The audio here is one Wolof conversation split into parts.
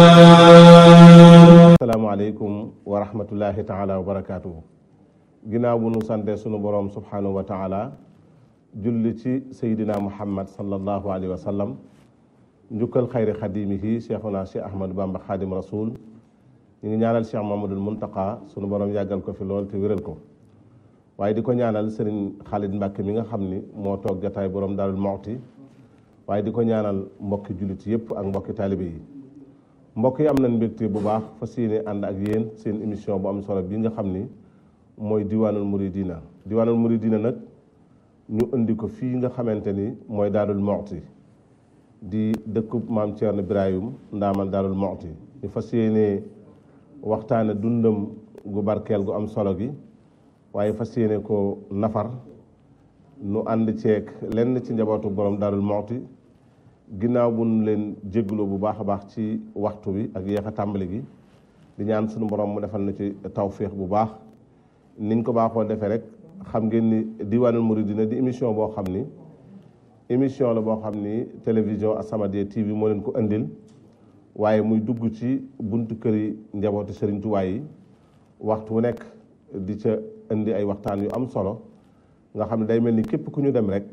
asalaamaaleykum wa rahmatullahi taala wa barakaatuhu ginnaaw bu nu sante sunu boroom subhanahu wa taala julli ci sayidina muhammad sallallahu alayhi wa sallam njukkal xayri xadimihi cheikhuna cheikh ahmadou bamba xaadim rasul ñu ngi ñaanal cheikh mamadul muntaka sunu boroom yàggal ko fi lool te wéral ko waaye di ko ñaanal sëriñ xaalid mbàkke mi nga xam ni moo toog jataay boroom daarul moxti waaye di ko ñaanal mbokki jullit yépp ak mbokki taalibe yi mbokk yi am nañ mbégte bu baax fas yéene ànd ak yéen seen émission bu am solo bi nga xam ni mooy diwaanul muridina diwaanul muridina nag ñu indi ko fii nga xamante ni mooy daarul moxti di dëkkub maam Thierno Birahim ndaamal daarul moxti ñu fas yéene waxtaane dundam gu barkeel gu am solo gi waaye fas yéene ko nafar nu ànd ceeg lenn ci njabootu borom daarul moxti ginnaaw bu nu leen jégloo bu baax a baax ci waxtu bi ak yéex a tàmbali gi di ñaan sunu borom mu defal na ci tawféex bu baax niñ ko baaxoo defee rek xam ngeen ni diwaanul muridina di émission boo xam ni émission la boo xam ni télévision As-Samadiyya TV moo leen ko indil waaye muy dugg ci buntu kër yi njabootu Sëriñ Tuubaa yi waxtu wu nekk di ca indi ay waxtaan yu am solo nga xam ne day mel ni képp ku ñu dem rek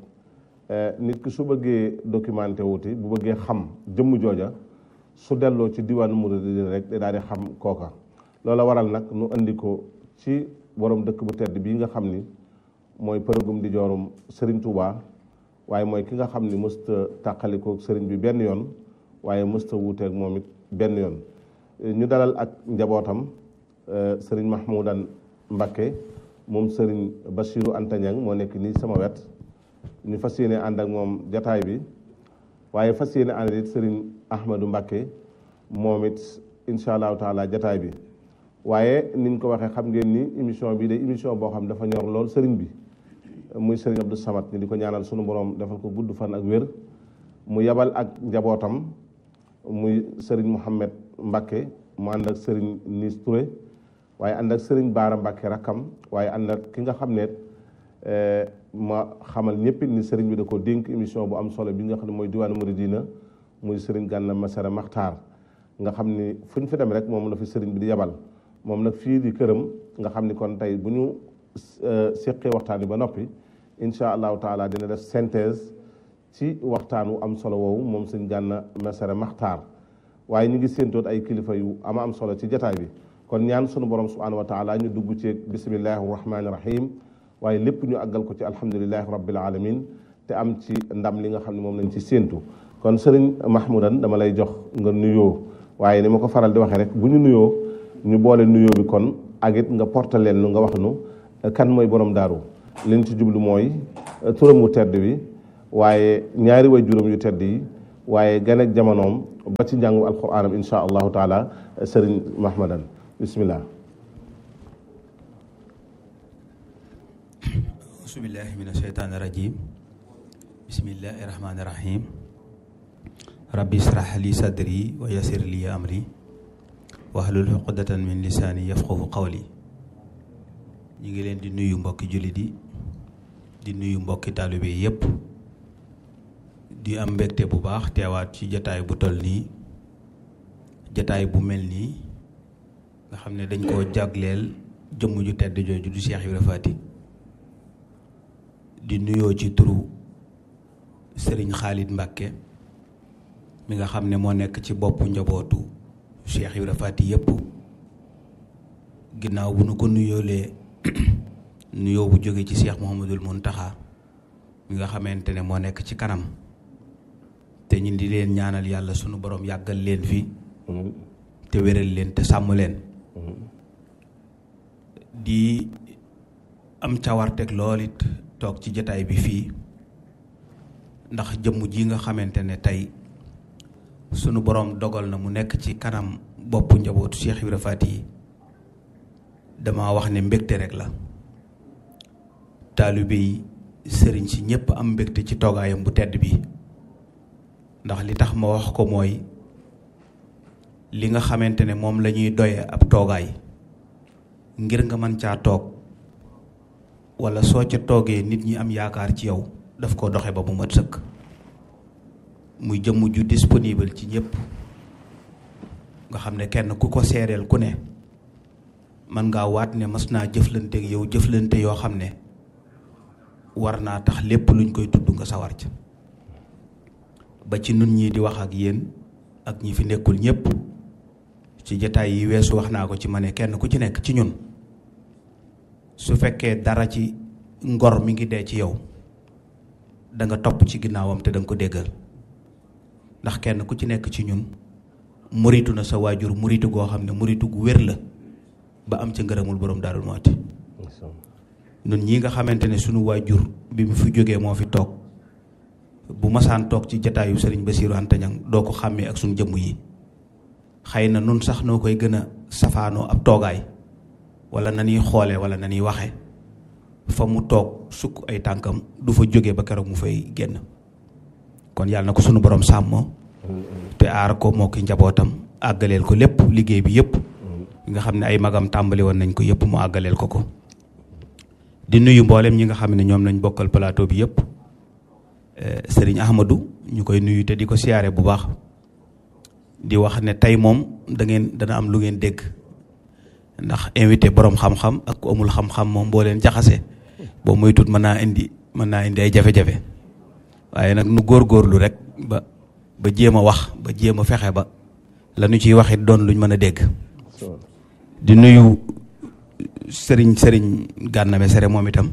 nit ki su bëggee documenté wuti bu bëggee xam jëmm jooja su delloo ci diwaanu muridina rek da daal di xam kooka loola waral nag nu indi ko ci borom dëkk bu tedd bii nga xam ni mooy përëgum di joorum Serigne Touba waaye mooy ki nga xam ni mësta tàqalikoo Serigne bi benn yoon waaye mësta wuuteeg moom it benn yoon ñu dalal ak njabootam Serigne Mahmoudan Mbakke moom Serigne Bachirou Anta Niang moo nekk nii sama wet ñu fas yéene ànd ak moom jataay bi waaye fas yéene ànd it sëriñ Ahmadou Mbakke moom it incha allahu taala jataay bi waaye niñ ko waxee xam ngeen ni émission bi day émission boo xam dafa ñor lool sëriñ bi muy sëriñ Abdou Samad ñu di ko ñaanal sunu borom defal ko gudd fan ak wér mu yabal ak njabootam muy sëriñ Mouhamed Mbakke mu ànd ak sëriñ Nis Touré waaye ànd ak sëriñ Baara Mbakke rakkam waaye ànd ak ki nga xam ne ma xamal ñëpp ni sëriñ bi da ko dénk émission bu am solo bi nga xam ne mooy diwaanu muridina muy sëriñ Gana Messere Maxtaar nga xam ni fu ñu fi dem rek moom la fi sëriñ bi di yabal moom nag fii di këram nga xam ni kon tey bu ñu séqee waxtaan bi ba noppi incha allahu taala dina def synthèse ci waxtaan wu am solo woowu moom sëriñ Gana Messere Maxtaar waaye ñu ngi séentoot ay kilifa yu ama am solo ci jataay bi kon ñaan sunu borom subhanahu wa taala ñu dugg ci bismillahi rahmaani rahim waaye lépp ñu àggal ko ci alhamdulilahi rabbil alamin te am ci ndam li nga xam ne moom lañ ci séentu kon sëriñ Mahmoudan dama lay jox nga nuyoo waaye ni ma ko faral di waxee rek bu ñu nuyoo ñu boole nuyoo bi kon ak it nga portal leen lu nga wax nu kan mooy borom daaru liñ ci jublu mooy turam wu tedd bi waaye ñaari way juróom yu tedd yi waaye gan ak jamonoom ba ci njàngu alquranam insha allahu taala sëriñ Mahmoudan bismillah asubillahi min asheytaani irajim bismillahi irahmani irahim rabbi israh li sadri wa yasir li amri wahlul uqdatan min lisaani yafqahu qawli ñi ngi leen di nuyu mbokki jullit yi di nuyu mbokki taalibe yi yépp di am mbégte bu baax teewaat ci jataay bu toll nii jataay bu mel nii nga xam ne dañ koo jagleel jëmm ju tedd jooju du Cheikh Ibra Faty di nuyoo ci turu sëriñ Xaalid Mbàkke mi nga xam ne moo nekk ci boppu njabootu Cheikh Ibra Faty yépp ginnaaw bu nu ko nuyoolee nuyoo bu jóge ci Cheikh Mouhamadul Muntaxa mi nga xamante ne moo nekk ci kanam te ñun di leen ñaanal yàlla sunu borom yàggal leen fi te wéral leen te sàmm leen di am cawarteg lool it toog ci jataay bi fii ndax jëmm ji nga xamante ne tey sunu boroom dogal na mu nekk ci kanam boppu njabootu Cheikh Ibra Faty yi dama wax ne mbégte rek la taalibe yi sëriñ si ñépp am mbégte ci toogaayam bu tedd bi ndax li tax ma wax ko mooy li nga xamante ne moom la ñuy doye ab toogaay ngir nga mën caa toog wala soo ca toogee nit ñi am yaakaar ci yow daf ko doxe ba mu mat sëkk muy jëmm ju disponible ci ñëpp nga xam ne kenn ku ko seereel ku ne mën ngaa waat ne mas naa jëflante ak yow jëflante yoo xam ne war naa tax lépp luñ koy tudd nga sawar ca ba ci nun ñii di wax ak yéen ak ñi fi nekkul ñépp ci jataay yi weesu wax naa ko ci ma ne kenn ku ci nekk ci ñun su fekkee dara ci ngor mi ngi dee ci yow da nga topp ci ginnaawam te da nga ko déggal ndax kenn ku ci nekk ci ñun muritu na sa waajur muritu goo xam ne muritu gu wér la ba am ca ngërëmul borom Daaru Muxti nun ñi nga xamante ne sunu waajur bi mu fi jógee moo fi toog bu masaan toog ci jataayu sëriñ Basiiru Anta Ñaŋ doo ko xàmmee ak sunu jëmm yi xëy na nun sax noo koy gën a safaanoo ab toogaay wala na ñuy xoole wala na ñuy waxe fa mu toog sukk ay tànkam du fa jóge ba keroog mu fay génn kon yàlla na ko sunu borom sàmm te aar ko moo ki njabootam àggaleel ko lépp liggéey bi yëpp nga xam ne ay magam tàmbali woon nañ ko yëpp mu àggaleel ko ko di nuyu mboolem ñi nga xam ne ñoom lañ bokkal plateau bi yëpp sëriñ Ahmadou ñu koy nuyu te di ko siyaare bu baax di wax ne tey moom da ngeen dana am lu ngeen dégg ndax invité borom xam-xam ak ku amul xam-xam moom boo leen jaxase boo muy tut mën naa indi mën naa indi ay jafe-jafe waaye nag nu góorgóorlu rek ba ba jéem a wax ba jéem a fexe ba la nu ciy waxit doon luñ mën a dégg di nuyu sëriñ sëriñ Gana Messere moom itam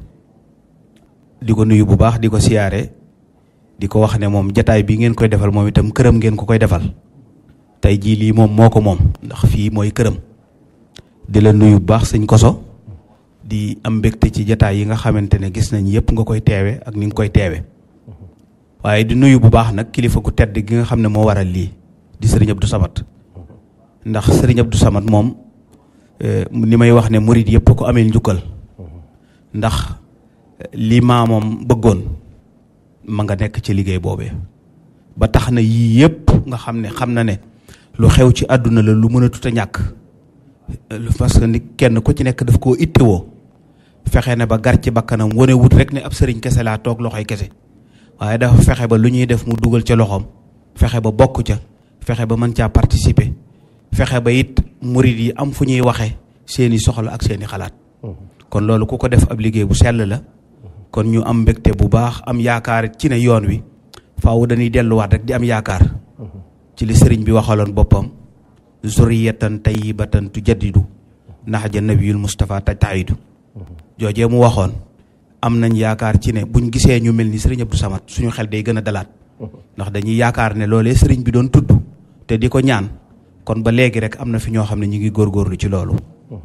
di ko nuyu bu baax di ko siyaare di ko wax ne moom jataay bi ngeen koy defal moom itam këram ngeen ko koy defal tey jii lii moom moo ko moom ndax fii mooy këram di la nuyu bu baax sëñ koso di am mbégte ci jataay yi nga xamante ne gis nañ yëpp nga koy teewe ak ni nga koy teewe waaye di nuyu bu baax nag kilifa gu tedd gi nga xam ne moo waral lii di sëriñ Abdou Samad ndax sëriñ Abdou Samad moom ni may wax ne murid yëpp ko amee njukkal ndax li maamoom bëggoon ma nga nekk ci liggéey boobee ba tax na yii yëpp nga xam ne xam na ne lu xew ci àdduna la lu mën a tut a ñàkk parce que ni kenn ku ci nekk daf koo ittewoo fexe ne ba gar ci bakkanam wane wut rek ne ab sëriñ kese laa toog loxoy kese waaye dafa fexe ba lu ñuy def mu dugal ca loxoom fexe ba bokk ca fexe ba mën caa participer fexe ba it murid yi am fu ñuy waxe seeni soxla ak seeni xalaat kon loolu ku ko def ab liggéey bu sell la kon ñu am mbégte bu baax am yaakaar ci ne yoon wi faaw dañuy delluwaat rek di am yaakaar ci li sëriñ bi waxaloon boppam zuriyatan tayyibatan tujaddidu nahja nabiyul Mustafa tajtahidu joojee mu waxoon am nañ yaakaar ci ne buñ gisee ñu mel ni sëriñ Abdou Samad suñu xel day gën a dalaat ndax dañuy yaakaar ne loolee sëriñ bi doon tudd te di ko ñaan kon ba léegi rek am na fi ñoo xam ne ñu ngi góorgóorlu ci loolu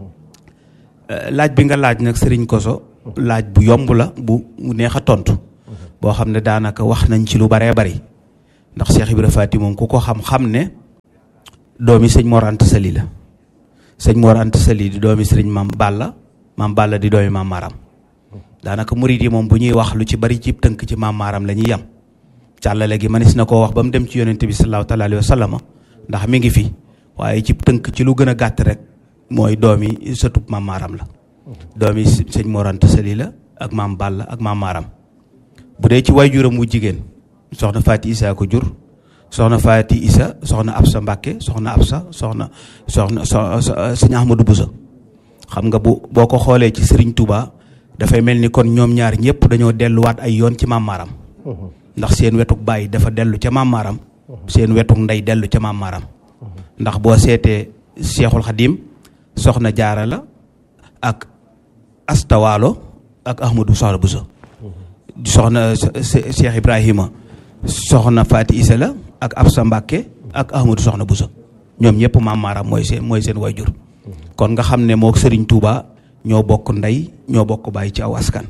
laaj bi nga laaj nag sëriñ Koso laaj bu yomb la bu neex a tontu boo xam ne daanaka wax nañ ci lu baree bari ndax Cheikh Ibra Faty moom ku ko xam-xam ne doomi sëñ Mor Anta Sali la sëñ Mor Anta Sali di doomi sëriñ Maam Balla Maam Balla di doomi Maam Maram daanaka murid yi moom bu ñuy wax lu ci bari ci tënk ci Maam Maram la ñuy yam càllale gi manis na koo wax ba mu dem ci yonente bi sallallahu taala alayhi wa sallam ndax mi ngi fi waaye ci tënk ci lu gën a gàtt rek mooy doomi sëtub Maam Maram la doomi sëñ Mor Anta Sali la ak Maam Balla ak Maam Maram bu dee ci waajuram wu jigéen soxna Faati Isa ko jur soxna Faati Isa soxna Absa Mbàkke soxna Absa soxna soxna sëñ Ahmadou Boussa xam nga bu boo ko xoolee ci Serigne Touba dafay mel ni kon ñoom ñaar ñëpp dañoo delluwaat ay yoon ci Maam Maram ndax seen wetuk baay dafa dellu ca Maam Maram seen wetuk ndey dellu ca Maam Maram ndax boo seetee Seexul Xadim soxna Jaara la ak Astawaalo ak Ahmadou soxna Boussa soxna Cheikh Ibrahima soxna Faati Isa la ak Absa Mbàkke ak Ahmadou soxna Boussa ñoom ñëpp Maam Maram mooy seen mooy seen wayjur kon nga xam ne moo Sëriñ Tuuba ñoo bokk ndey ñoo bokk baay ci aw askan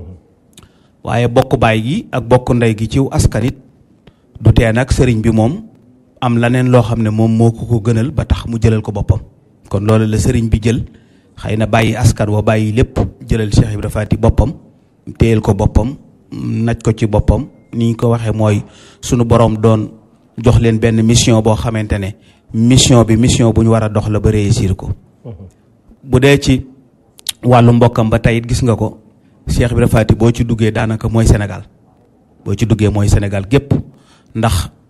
waaye bokk baay gi ak bokk ndey gi ciw askan it du tee nag sëriñ bi moom am laneen loo xam ne moom moo ko ko gënal ba tax mu jëlal ko boppam kon loolu la sëriñ bi jël xëy na bàyyi askan wa bàyyi lépp jëlal Cheikh Ibra Faty boppam téyel ko boppam naj ko ci boppam ni ñu ko waxee mooy sunu borom doon jox leen benn mission boo xamante ne mission bi mission bu ñu war a dox la ba réussir ko bu dee ci wàllu mbokkam ba tey it gis nga ko Cheikh Ibra Faty boo ci duggee daanaka mooy Sénégal boo ci duggee mooy Sénégal gépp ndax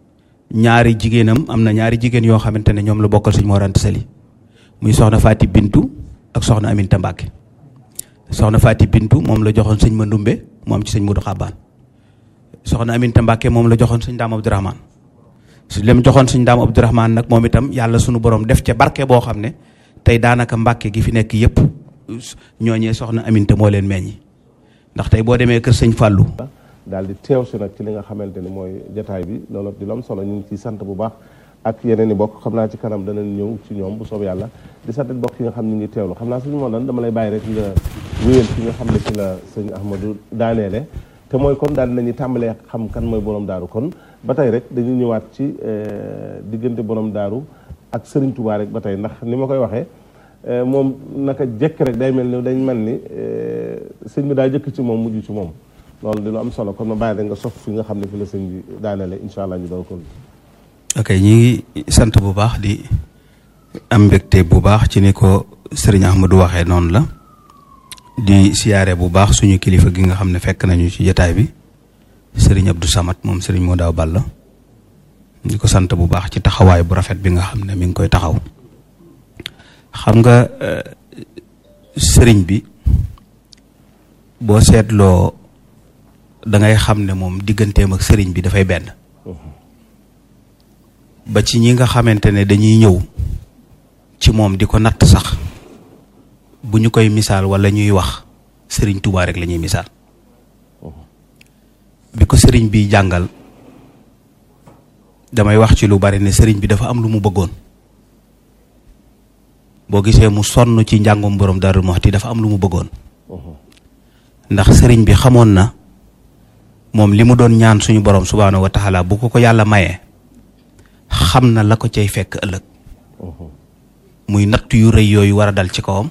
ñaari jigéenam am na ñaari jigéen yoo xamante ne ñoom la bokkal sëñ Mor Anta Sali muy soxna Faati Bintu ak soxna Aminta Mbàkke soxna Faati Bintu moom la joxoon sëñ Mandumbe mu am ci sëñ Mudu Xabaan soxna Aminta Mbàkke moom la joxoon sëñ Daam Abdourahman su lem joxoon sëñ Daam Abdourahman nag moom itam yàlla sunu borom def ca barke boo xam ne tey daanaka Mbàkke gi fi nekk yépp ñooñee soxna Aminta moo leen meññi ndax tey boo demee kër sëñ Fàllu daal di teew si nag ci li nga xamante ni mooy jataay bi loolu di lu am solo ñu ngi ciy sant bu baax ak yeneen i bokk xam naa ci kanam danañ ñëw ci ñoom bu soob yàlla di sant bokk yi nga xam ñu ngi teewlu xam naa suñu moo doon dama lay bàyyi rek nga wéyal fi nga xam ne ci la sëñ Ahmadou daaneele te mooy kon daal dinañu tàmbalee xam kan mooy borom daaru kon ba tey rek dañuy ñëwaat ci diggante borom daaru ak Serigne Touba rek ba tey ndax ni ma koy waxee moom naka jekk rek day mel ni dañ mel ni sëñ bi daa jëkk ci moom mujj ci moom loolu di lu am solo kon ma bàyyi rek nga sof fi nga xam ne fi la sëñ bi daaneele incha allah ñu doon kon. ok ñi ngi sant bu baax di am mbégte bu baax ci ni ko sëriñ Ahmadou waxee noonu la di siyaare bu baax suñu kilifa gi nga xam ne fekk nañu ci jotaay bi sëriñ Abdou Samad moom sëriñ moo daaw Balla di ko sant bu baax ci taxawaay bu rafet bi nga xam ne mi ngi koy taxaw xam nga sëriñ bi boo seetloo da ngay xam ne moom digganteem ak sëriñ bi dafay benn ba ci ñi nga xamante ne dañuy ñëw ci moom di ko natt sax bu ñu koy misaal walla ñuy wax sëriñ Touba rek la ñuy misaal bi ko sëriñ bi jàngal damay wax ci lu bari ne sëriñ bi dafa am lu mu bëggoon boo gisee mu sonn ci njàngum borom Darou Mouhty dafa am lu mu bëggoon ndax sëriñ bi xamoon na moom li mu doon ñaan suñu borom subhaanahu wa taala bu ko ko yàlla mayee xam na la ko cay fekk ëllëg muy natt yu rëy yooyu war a dal ci kawam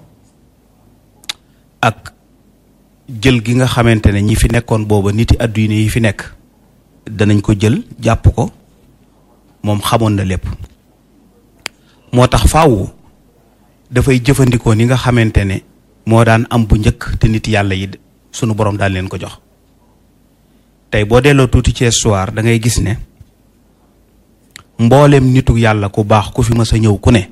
ak jël gi nga xamante ne ñi fi nekkoon booba niti àdduna yi fi nekk danañ ko jël jàpp ko moom xamoon na lépp moo tax faaw dafay jëfandikoo ni nga xamante ne moo daan am bu njëkk te nit yàlla yi sunu borom daan leen ko jox tey boo delloo tuuti ci histoire da ngay gis ne mboolem nitu yàlla ku baax ku fi mës a ñëw ku ne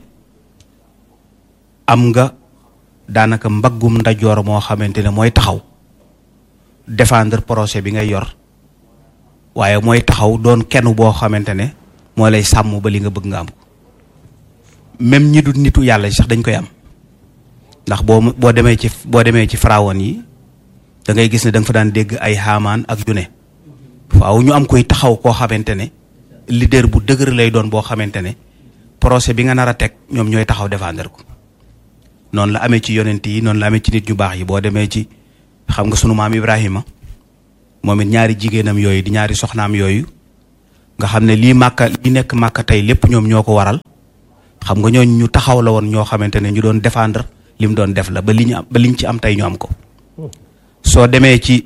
am nga daanaka mbaggum ndajoor moo xamante ne mooy taxaw défendre projet bi ngay yor waaye mooy taxaw doon kenn boo xamante ne moo lay sàmm ba li nga bëgg nga am ko même ñi du nitu yàlla sax dañ koy am ndax boo boo demee ci boo demee ci pharaon yi da ngay gis ne da nga fa daan dégg ay xaamaan ak yu ne waaw ñu am koy taxaw koo xamante ne leader bu dëgër lay doon boo xamante ne projet bi nga nar a teg ñoom ñooy taxaw défendre ko noonu la amee ci yonent yi noonu la amee ci nit ñu baax yi boo demee ci xam nga sunu maam Ibrahima moom it ñaari jigéenam yooyu di ñaari soxnaam yooyu nga xam ne lii màkka li nekk màkka tey lépp ñoom ñoo ko waral xam nga ñooñ ñu taxaw la woon ñoo xamante ne ñu doon défendre li mu doon def la ba li ñu am ba liñ ci am tey ñu am ko soo demee ci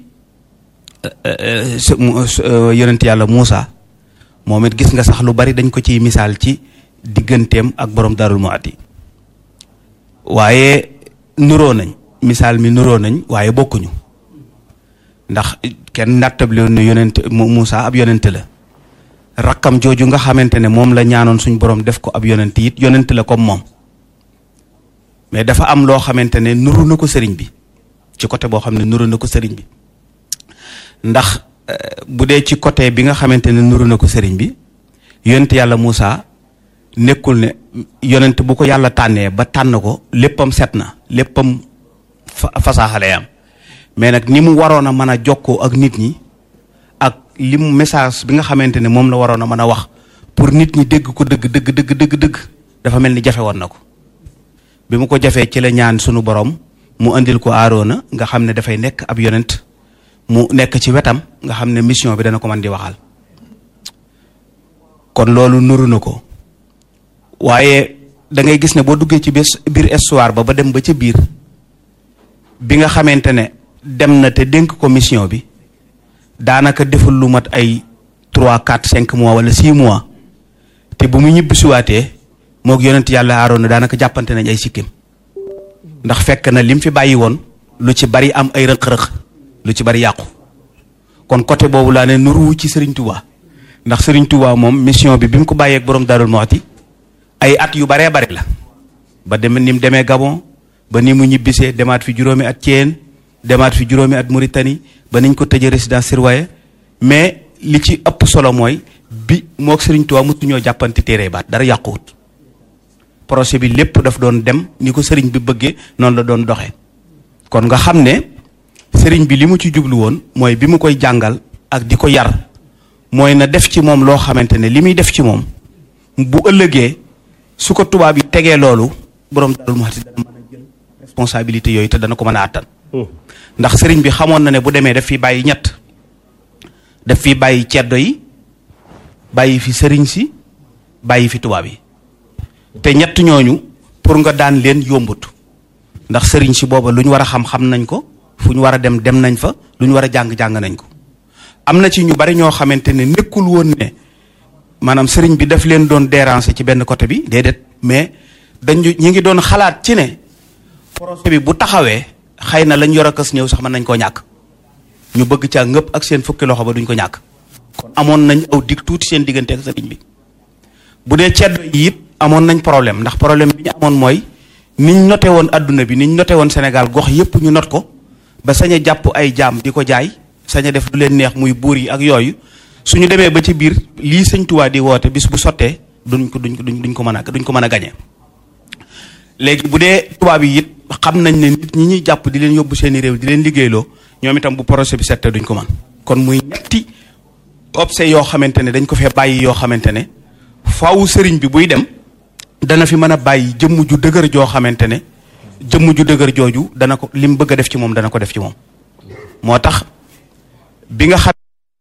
yonent yàlla Muusa moom it gis nga sax lu bari dañ ko ciy misaal ci digganteem ak borom Darou Mouhty waaye nuroo nañ misaal mi nuroo nañ waaye bokkuñu ndax kenn nattable ne yonent Muusa ab yonent la rakkam jooju nga xamante ne moom la ñaanoon suñ borom def ko ab yonent it yonent la comme moom mais dafa am loo xamante ne nuru na ko sëriñ bi ci côté boo xam ne nuru na ko sëriñ bi ndax bu dee ci côté bi nga xamante ne nuru na ko sëriñ bi yonent yàlla Moussa nekkul ne yonent bu ko yàlla tànnee ba tànn ko léppam set na léppam fasaaxale am mais nag ni mu waroon a mën a jokkoo ak nit ñi ak li mu message bi nga xamante ne moom la waroon a mën a wax pour nit ñi dégg ko dëgg dëgg dëgg dëgg dëgg dafa mel ni jafe woon na ko bi mu ko jafee ci la ñaan sunu borom mu andil ko aaroona nga xam ne dafay nekk ab yonent mu nekk ci wetam nga xam ne mission bi dana ko mën di waxal kon loolu nuru na ko waaye da ngay gis ne boo duggee ci biir biir histoire ba ba dem ba ca biir bi nga xamante ne dem na te dénk ko mission bi daanaka deful lu mat ay trois quatre cinq mois wala six mois te bu mu ñibbisiwaatee moog yonent yàlla aaroona daanaka jàppante nañ ay sikkim ndax fekk na lim fi bàyyi woon lu ci bari am ay rëq-rëq lu ci bari yàqu kon côté boobu laa ne nuruwu ci Serigne Touba ndax Serigne Touba moom mission bi bi mu ko bàyyeeg borom Darou Mouhty ay at yu baree bari la ba dem ni mu demee Gabon ba ni mu ñibbisee demaat fi juróomi at Thiène demaat fi juróomi at Mauritanie ba niñ ko tëjee résidence surveillée mais li ci ëpp solo mooy bi moog Serigne Touba mosuñoo jàppante téere baat dara yàquwut projet bi lépp daf doon dem ni ko Serigne bi bëggee noonu la doon doxee kon nga xam ne Serigne bi li mu ci jublu woon mooy bi mu koy jàngal ak di ko yar mooy na def ci moom loo xamante ne li muy def ci moom bu ëllëgee su ko tubaab yi tegee loolu borom Darou Mouhty dana mën a jël responsabilité yooyu te dana ko mën a àttan. ndax sëriñ bi xamoon na ne bu demee daf fi bàyyi ñett daf fi bàyyi ceddo yi bàyyi fi sëriñ si bàyyi fi tubaab yi te ñett ñooñu pour nga daan leen yombut ndax sëriñ si booba lu ñu war a xam xam nañ ko fu ñu war a dem dem nañ fa lu ñu war a jàng jàng nañ ko. am na ci ñu bari ñoo xamante ne nekkul woon ne maanaam sëriñ bi daf leen doon déranger ci benn côté bi déedéet mais dañu ñi ngi doon xalaat ci ne projet bi bu taxawee xëy na lañ yor a kës ñëw sax mën nañ koo ñàkk ñu bëgg caa ngëpp ak seen fukki loxo ba duñ ko ñàkk kon amoon nañ aw dig tuuti seen diggante ak sëriñ bi bu dee ceddo yi it amoon nañ problème ndax problème bi ñu amoon mooy niñ noté woon adduna bi niñ noté woon Sénégal gox yépp ñu not ko ba sañ a jàpp ay jaam di ko jaay sañ a def lu leen neex muy buur yi ak yooyu suñu demee ba ci biir lii sëñ Tuubaa di woote bis bu sottee duñ ko duñ ko duñ ko mën a duñ ko mën a gañe léegi bu dee tubaab yi it xam nañ ne nit ñi ñuy jàpp di leen yóbbu seeni réew di leen liggéeyloo ñoom itam bu projet bi settee duñ ko mën kon muy ñetti obse yoo xamante ne dañ ko fee bàyyi yoo xamante ne faaw sëriñ bi buy dem dana fi mën a bàyyi jëmm ju dëgër joo xamante ne jëmm ju dëgër jooju dana ko lim bëgg a def ci moom dana ko def ci moom moo tax bi nga xam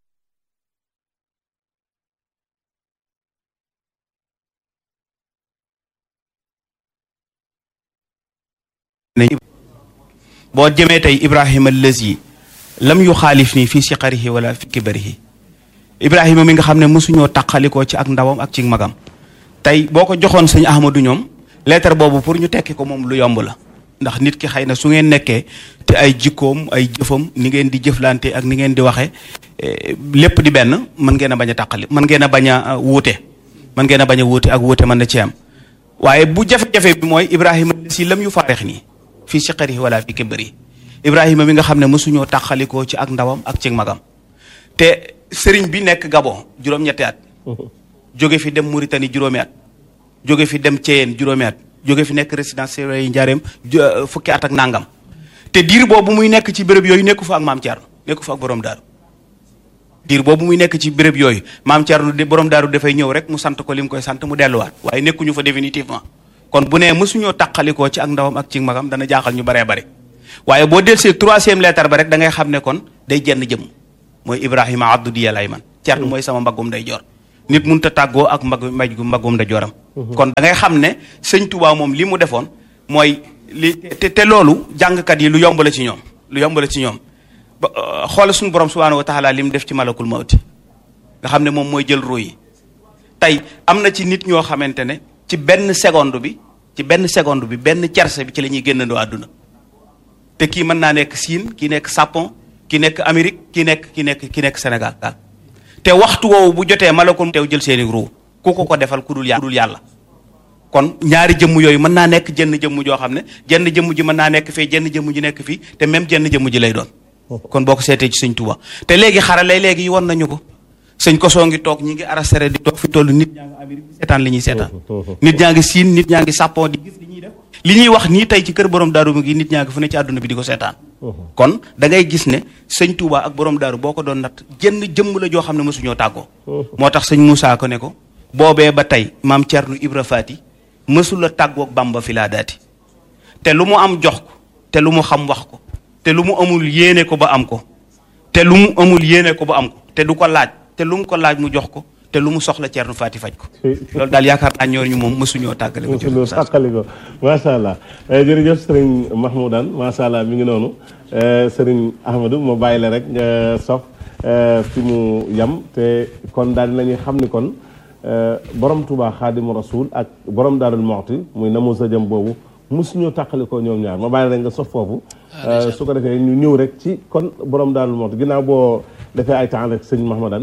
boo jëmee tey ibrahima lësi lam yu xaalif nii fii siqarihi wala fi kibarihi ibrahima mi nga xam ne mosuñoo taqalikoo ci ak ndawam ak ci magam tey boo ko joxoon sëñ ahmadu ñoom lettre boobu pour ñu tekki ko moom lu yomb la ndax nit ki xëy na su ngeen nekkee te ay jikkoom ay jëfam ni ngeen di jëflante ak ni ngeen di waxe lépp di benn mën ngeen a bañ a tàqali mën ngeen a bañ a wuute mën ngeen a bañ a wuute ak wuute mën na ci am waaye bu jafe-jafe bi mooy ibrahima si lam yu faareex nii fii siqarihi wala fi kibari ibrahima mi nga xam ne mosuñoo tàqalikoo ci ak ndawam ak ci magam te sëriñ bi nekk Gabon juróom-ñetti at jóge fi dem Mauritanie juróomi at jóge fi dem Thièyène juróomi at jóge fi nekk résidence surveillée njaareem fukki at ak nangam te diir boobu muy nekk ci béréb yooyu nekku fa ak maam Thierno nekku fa ak borom daaru diir boobu muy nekk ci béréb yooyu maam Thierno de borom daaru dafay ñëw rek mu sant ko li mu koy sant mu delluwaat waaye nekkuñu fa définitivement kon bu nee mësuñoo taqalikoo ci ak ndawam ak ci magam dana jaaxal ñu baree bare waaye boo del see troisième lettre ba rek da ngay xam ne kon day jenn jëm mooy Ibrahima abdu diya lay man Thierno mooy sama mbaggum day joor nit mënut a tàggoo ak mbag maj gu mbaggum day jooram kon da ngay xam ne sëñ Touba moom li mu defoon mooy li te te loolu jàngkat yi lu yomb la ci ñoom lu yomb la ci ñoom ba xoolal suñu borom subhaanahu wa taala li mu def ci malakul mawti nga xam ne moom mooy jël ruu yi tey am na ci nit ñoo xamante ne ci benn seconde bi ci benn seconde bi benn cerse bi ci la ñuy génnandoo àdduna te kii mën naa nekk Siin kii nekk Japon ki nekk Amérique ki nekk ki nekk ki nekk Sénégal te waxtu woowu bu jotee malakul teew jël seeni ruu ku ko ko defal ku dul yàlla kon ñaari jëmm yooyu mën naa nekk jenn jëmm joo xam ne jenn jëmm ji mën naa nekk fee jenn jëmm ji nekk fii te même jenn jëmm ji lay doon kon boo ko seetee ci sëñ Tuuba te léegi xarale léegi yi won nañu ko sëñ Koso ngi toog ñi ngi arastere di toog fi toll nit ñaa ngi Amérique di seetaan li ñuy seetaan nit ñaa ngi siin nit ñaa ngi sàppoo di gis li ñuy def li ñuy wax nii tey ci kër borom daaru mi ngi nit ñaa ngi fu ne ci àdduna bi di ko seetaan kon da ngay gis ne sëñ Touba ak borom daaru boo ko doon nat jënn jëmm la joo xam ne mosuñoo tàggoo moo tax sëñ Moussa ko ne ko boobee ba tey maam Thierno Ibra Faati mësula tàggoog Bamba fi laa daati te lu mu am jox ko te lu mu xam wax ko te lu mu amul yéene ko ba am ko te lu mu amul yéene ko ba am ko te du ko laaj te lu mu ko laaj mu jox ko te lu mu soxla Thierno Faati faj ko loolu daal yaakaar naa ñooñu moom mësuñoo tàggale ko mësuñoo tàggale ko macha allah jërëjëf sëriñ Mahmoudane macha allah mi ngi noonu sëriñ Ahmadou ma bàyyi la rek nga sof fi mu yam te kon daal dinañuy xam ni kon borom Touba Xaadimu Rasul ak borom Daarul Moxti muy namu sa jëm boobu mosuñoo tàqali ko ñoom ñaar ma bàyyi la rek nga sof foofu su ko defee ñu ñëw rek ci kon borom Daarul Moxti ginnaaw boo defee ay temps rek sëñ Mahmoudane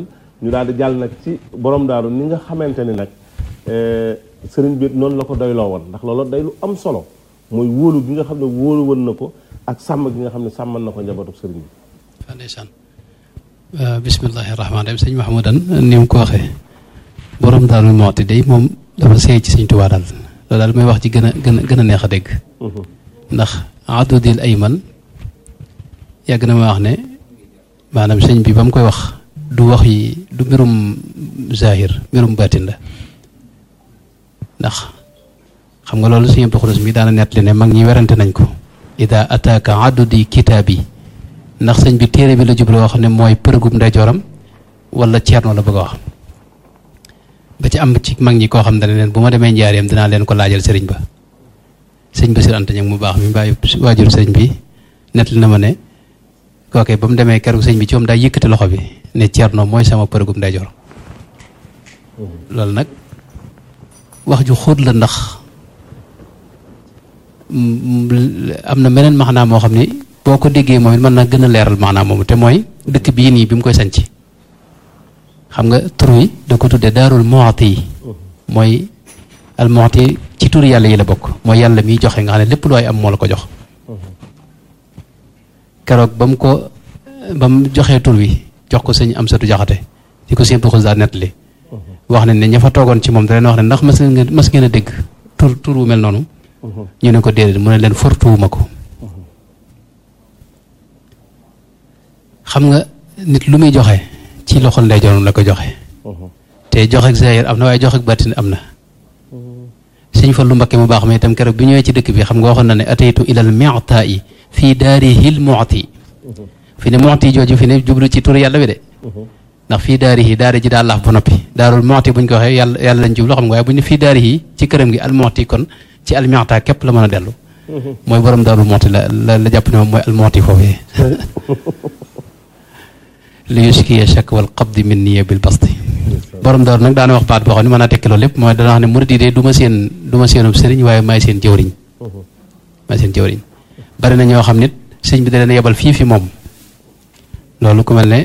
ñu daal di jàll nag ci borom daaru ni nga xamante ni nag sëriñ bi noonu la ko doyloo woon ndax loolu day lu am solo mooy wóolu gi nga xam ne wóolu woon na ko ak sàmm gi nga xam ne sàmmal na ko njabootu sëriñ bi waaw ndeysaan bismillahi rahmaani rahim sëñ Mahmoudan ni mu ko waxee borom daal mu mooti day moom dafa seey ci sëñ Tuubaa daal loolu daal may wax ci gën a gën a gën a neex a dégg ndax adudil ayman yàgg na ma wax ne maanaam sëñ bi ba mu koy wax du wax yi du mbirum zahir mbirum baatin la ndax xam nga loolu sëñ Abdou Xudos mi daana nettali ne mag ñi werante nañ ko ida ataaka adudi kitaab yi ndax sëñ bi téere bi la jublu wax ne mooy përëgum ndeyjooram wala ceerno la bëgg a wax ba ci am ci mag ñi koo xam ne leen bu ma demee njaareem dinaa leen ko laajal sëriñ ba sëñ ba sir anta ñag mu baax mi bàyyi waajur sëriñ bi nettali na ma ne kooke ba mu demee keroog sëñ bi ci moom daa yëkkati loxo bi ne ceerno mooy sama përëgum ndeyjoor loolu nag wax ju xóot la ndax am na meneen maxnaam moo xam ni boo ko déggee moom it mën na gën a leeral maanaam moomu te mooy dëkk bii nii bi mu koy sanc xam nga tur wi da ko tuddee daarul moxti yi mooy al moxti ci tur yàlla yi la bokk mooy yàlla miy joxe nga xam ne lépp lu ay am moo la ko jox keroog ba mu ko ba mu joxee tur wi jox ko sëñ am satu jaxate di ko simple xus daa nettali wax ne ne ña fa toogoon ci moom da leen wax ne ndax mas ngeen mas ngeen a dégg tur tur wu mel noonu ñu ne ko déedéet mu ne leen fortuwuma ko xam nga nit lu muy joxe ci loxol ndeyjooram la ko joxe te joxe ak zahir am na waaye joxe ak bàttin am na sëñ fa lu mbakke mu baax ma itam keroog bi ñëwee ci dëkk bi xam nga waxoon na ne ataytu ilal mi'ta yi fii daarihil mu'ti fi ne mu'ti jooju fi ne jublu ci tur yàlla bi de ndax fii daarihi daari ji daa laaf ba noppi daarul mu'ti buñ ko waxee yàlla yàlla lañ jublu xam nga waaye buñ ne fii daarihi ci këram gi al mu'ti kon ci al mi'ta képp la mën a dellu mooy borom daarul mu'ti la la la jàpp ne moom mooy al mu'ti foofee li yuskiya shak wal qabdi min niya bil basti borom daaru nag daana wax baat boo xam ne mën naa tekki loolu lépp mooy dana wax ne murid yi de du ma seen du ma seenub sëriñ waaye maay seen jëwriñ maay seen jëwriñ bari na ñoo xam nit sëñ bi da leen yebal fii fi moom loolu ku mel ne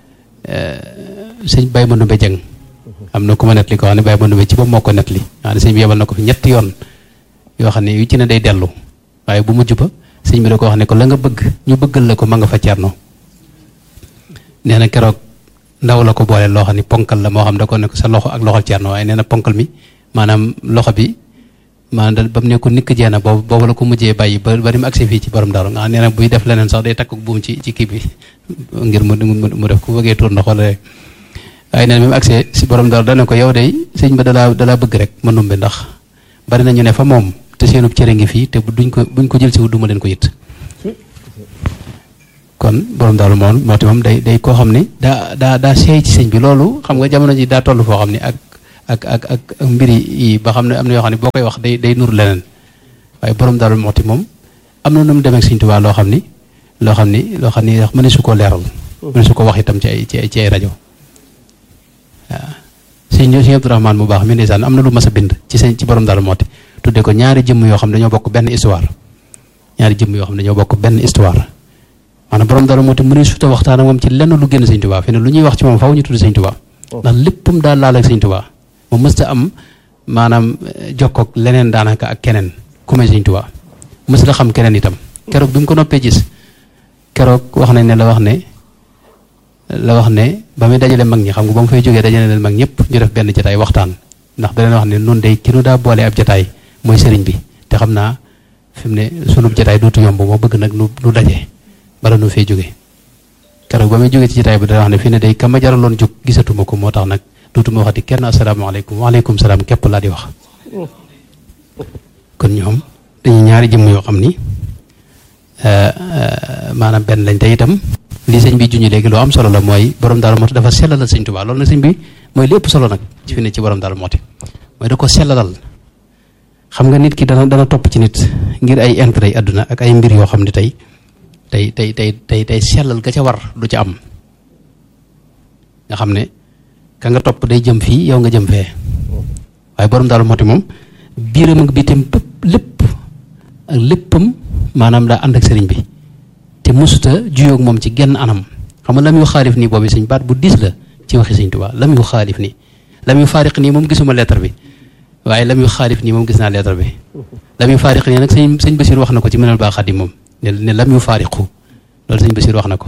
sëñ Baye Mandoumbe Dieng am na ku ma nettali ko xam ne Baye Mandoumbe ci ba moo ko nettali nga ne sëñ bi yebal na ko fi ñetti yoon yoo xam ne yu ci ne day dellu waaye bu mujj ba sëñ bi da ko wax ne ko la nga bëgg ñu bëggal la ko ma nga fa Cerno nee na keroog ndaw la ko boole loo xam ni ponkal la moo xam da ko ne ko sa loxo ak loxol Cerno waaye nee na ponkal mi maanaam loxo bi maanaam da ba mu ne ko nikk jeena boobu boobu la ko mujjee bàyyi ba ba ni mu agsi fii ci borom daaru nga xam nee na buy def leneen sax day takk buum ci ci kii bi ngir mu mu def ku bëggee tuur ndox wala waaye nee na bi mu agsee si borom daaru dana ko yow day sëñ ba dalaa dalaa bëgg rek ma numbe ndax bari na ñu ne fa moom te seenub cere ngi fii te duñ ko buñ ko jël si wu duma leen ko yit kon borom daal moom moo ti moom day day koo xam ne daa daa daa seey ci sëñ bi loolu xam nga jamono ji daa toll foo xam ne ak ak ak ak mbiri yi ba xam ne am na yoo xam ne boo koy wax day day nur leneen waaye borom daal moo ti moom am na nu mu demee ak sëñ Tuubaa loo xam ni loo xam ni loo xam ni wax mëne su ko leeral mëne su ko wax itam ci ay ci ay ci ay rajo waaw sëñ sëñ Abdourahmane mu baax mi ndeysaan am na lu mas a bind ci sëñ ci borom daal moo ti tudde ko ñaari jëmm yoo xam ne dañoo bokk benn histoire ñaari jëmm yoo xam ne dañoo bokk benn histoire maanaam borom dara moo te mënee suta waxtaan ak moom ci lenn lu génn sëñ tubaa fi ne lu ñuy wax ci moom faw ñu tudd sëñ tubaa ndax léppam daal laal ak sëñ tubaa moom mësta am maanaam jokkoog leneen daanaka ak keneen ku may sëñ tubaa mësta xam keneen itam keroog bi mu ko noppee gis keroog wax nañ ne la wax ne la wax ne ba muy dajale mag ñi xam nga ba mu fay jógee dajale leen mag ñëpp ñu def benn jataay waxtaan ndax da leen wax ne nun day ki nu daa boole ab jataay mooy sëriñ bi te xam naa fi mu ne sunub jataay dootu yomb moo bëgg nag nu nu daje bala nu fee jóge keroog ba muy jóge ci jotaay bi dana wax ne fii ne day ka ma jaraloon jóg gisatuma ko moo tax nag dootuma waxati kenn asalaamaaleykum waaleykum salaam képp laa di wax kon ñoom dañuy ñaari jëmm yoo xam ni maanaam benn lañ te itam li sëñ bi juñu léegi loo am solo la mooy borom daal mooti dafa sellalal sëñ Tuubaa loolu nag sëñ bi mooy lépp solo nag ci fi ne ci borom daal mooti mooy da ko sellalal xam nga nit ki dana dana topp ci nit ngir ay intérêt yi àdduna ak ay mbir yoo xam ne tey tey tey tey tey tey sellal ga ca war du ca am nga xam ne ka nga topp day jëm fii yow nga jëm fee waaye borom daal mooti moom biiram ak biitam bépp lépp ak léppam maanaam daa ànd ak sëriñ bi te musuta juyoog moom ci genn anam xam nga la muy xaalif nii boobu sëñ baat bu diis la ci waxi sëñ Tuubaa lam yu xaalif nii lam yu faariq nii moom gisuma lettre bi waaye lam yu xaalif nii moom gis naa lettre bi lam yu faariq nii nag sëñ sëñ Basiir wax na ko ci mënal baa xadim moom ne ne lam yu faariqu loolu sëñ Basiir wax na ko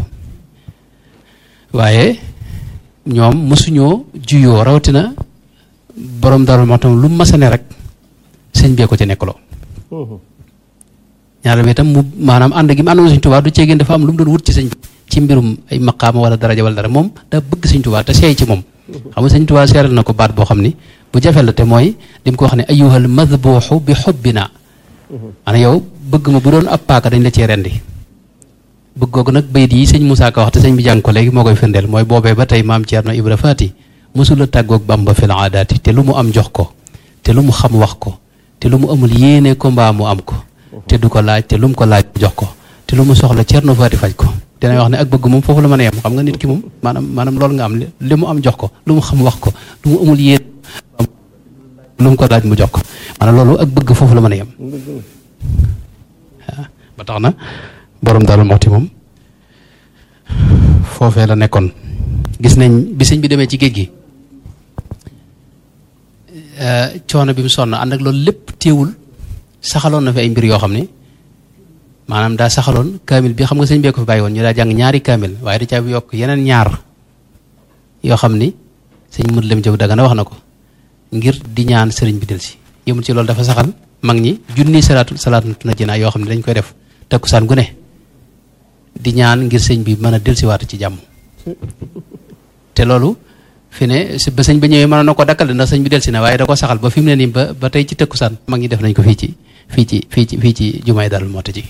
waaye ñoom mosuñoo juyoo rawatina borom dara moo tam lu mu masane rek sëñ bee ko ci nekkaloo ñaareel bi itam mu maanaam ànd gi mu àndoon sëñ Tuubaa du ceegeen dafa am lu mu doon wut ci sëñ ci mbirum ay maqaama wala daraja wala dara moom daa bëgg sëñ Tuubaa te seey ci moom xam nga sëñ Tuubaa seeral na ko baat boo xam ni bu jafe la te mooy li mu ko wax ne ayyuhal madbuuxu bi xubbina ana yow bëgg ma bu doon ab paaka dañ la cee rendi bëgg googu nag bayit yi sëñ Moussa Ka wax te sëñ bi jàng ko léegi moo koy firndeel mooy boobee ba tey maam Ceerno Ibra Faati mosula tàggoog Bamba fil aadaati te lu mu am jox ko te lu mu xam wax ko te lu mu amul yéene ko mbaa mu am ko te du ko laaj te lu mu ko laaj jox ko te lu mu soxla Ceerno Faati faj ko dina wax ne ak bëgg moom foofu la mën a yem xam nga nit ki moom maanaam maanaam loolu nga am li mu am jox ko lu mu xam wax ko lu mu amul yéene lu mu ko laaj mu jox ko maanaam loolu ak bëgg foofu la mën a yem waaw ba tax na borom Daaru Muxti moom foofee la nekkoon gis nañ bi sëñ bi demee ci géej gi coono bi mu sonn ànd ak loolu lépp téewul saxaloon na fi ay mbir yoo xam ne maanaam daa saxaloon kaamil bi xam nga sëñ bee ko fi bàyyi woon ñu daa jàng ñaari kaamil waaye da caa yokk yeneen ñaar yoo xam ni sëñ mët lem jëw daga na wax na ko ngir di ñaan sëriñ bi del si yëmul ci loolu dafa saxal mag ñi junni salaatu salaatu na jinaa yoo xam ne dañ koy def takkusaan gu ne di ñaan ngir sëñ bi mën a delsiwaat ci jàmm te loolu fi ne ba sëñ ba ñëwee mënoon na ko dakkal ndax sëñ bi delsi na waaye da ko saxal ba fi mu ne nii ba ba tey ci takkusaan mag ñi def nañ ko fii ci fii ci fii ci fii ci jumaay Daaru Muxti ji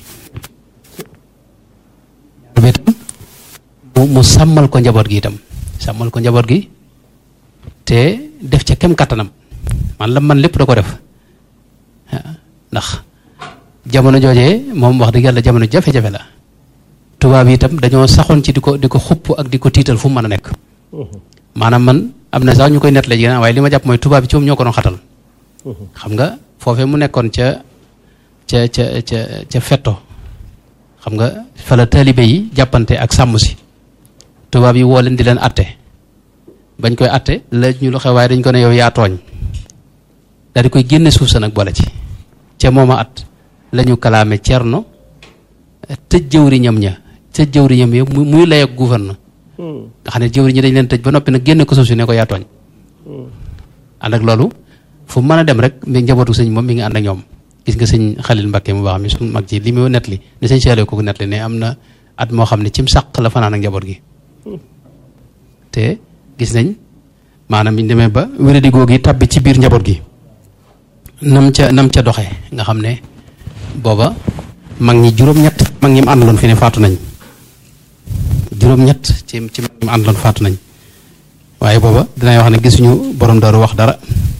mu mu sàmmal ko njaboot gi itam sàmmal ko njaboot gi te def ca kem kattanam man la man lépp da ko def ndax jamono joojee moom wax dëgg yàlla jamono jafe-jafe la tubaab yi itam dañoo saxoon ci di ko di ko xupp ak di ko tiital fu mu mën a nekk maanaam man am na sax ñu koy nettali ji waaye li ma jàpp mooy tubaab yi ci moom ñoo ko doon xatal xam nga foofee mu nekkoon ca ca ca ca ca fetto xam nga fa la taalibe yi jàppante ak sàmm si tubaab yi woo leen di leen atte bañ koy atte la ñu lu xew waaye dañ ko ne yow yaa tooñ daal di koy génne suuf sa nag boole ci ca mooma at la ñu kalaame cerno tëj jëwriñam ña tëj jëwriñam ya muy lay ak gouverneur nga xam ne jëwriñ ñi dañ leen tëj ba noppi nag génne ko suuf si ne ko yaa tooñ ànd ak loolu fu mën a dem rek mi njabootu sëñ moom mi ngi ànd ak ñoom gis nga sëñ Xalil Mbakke mu baax mi suñu mag ji li mu net li ne sëñ Cheikh ko net li ne am na at moo xam ne cim sàq la fanaan ak njaboot gi te gis nañ maanaam biñ demee ba wéradi googu tàbbi ci biir njaboot gi nam ca nam ca doxee nga xam ne booba mag ñi juróom-ñett mag ñi mu àndaloon fi ne faatu nañ juróom-ñett ci ci mag ñi mu àndaloon faatu nañ waaye booba dinay wax ne gisuñu borom daaru wax dara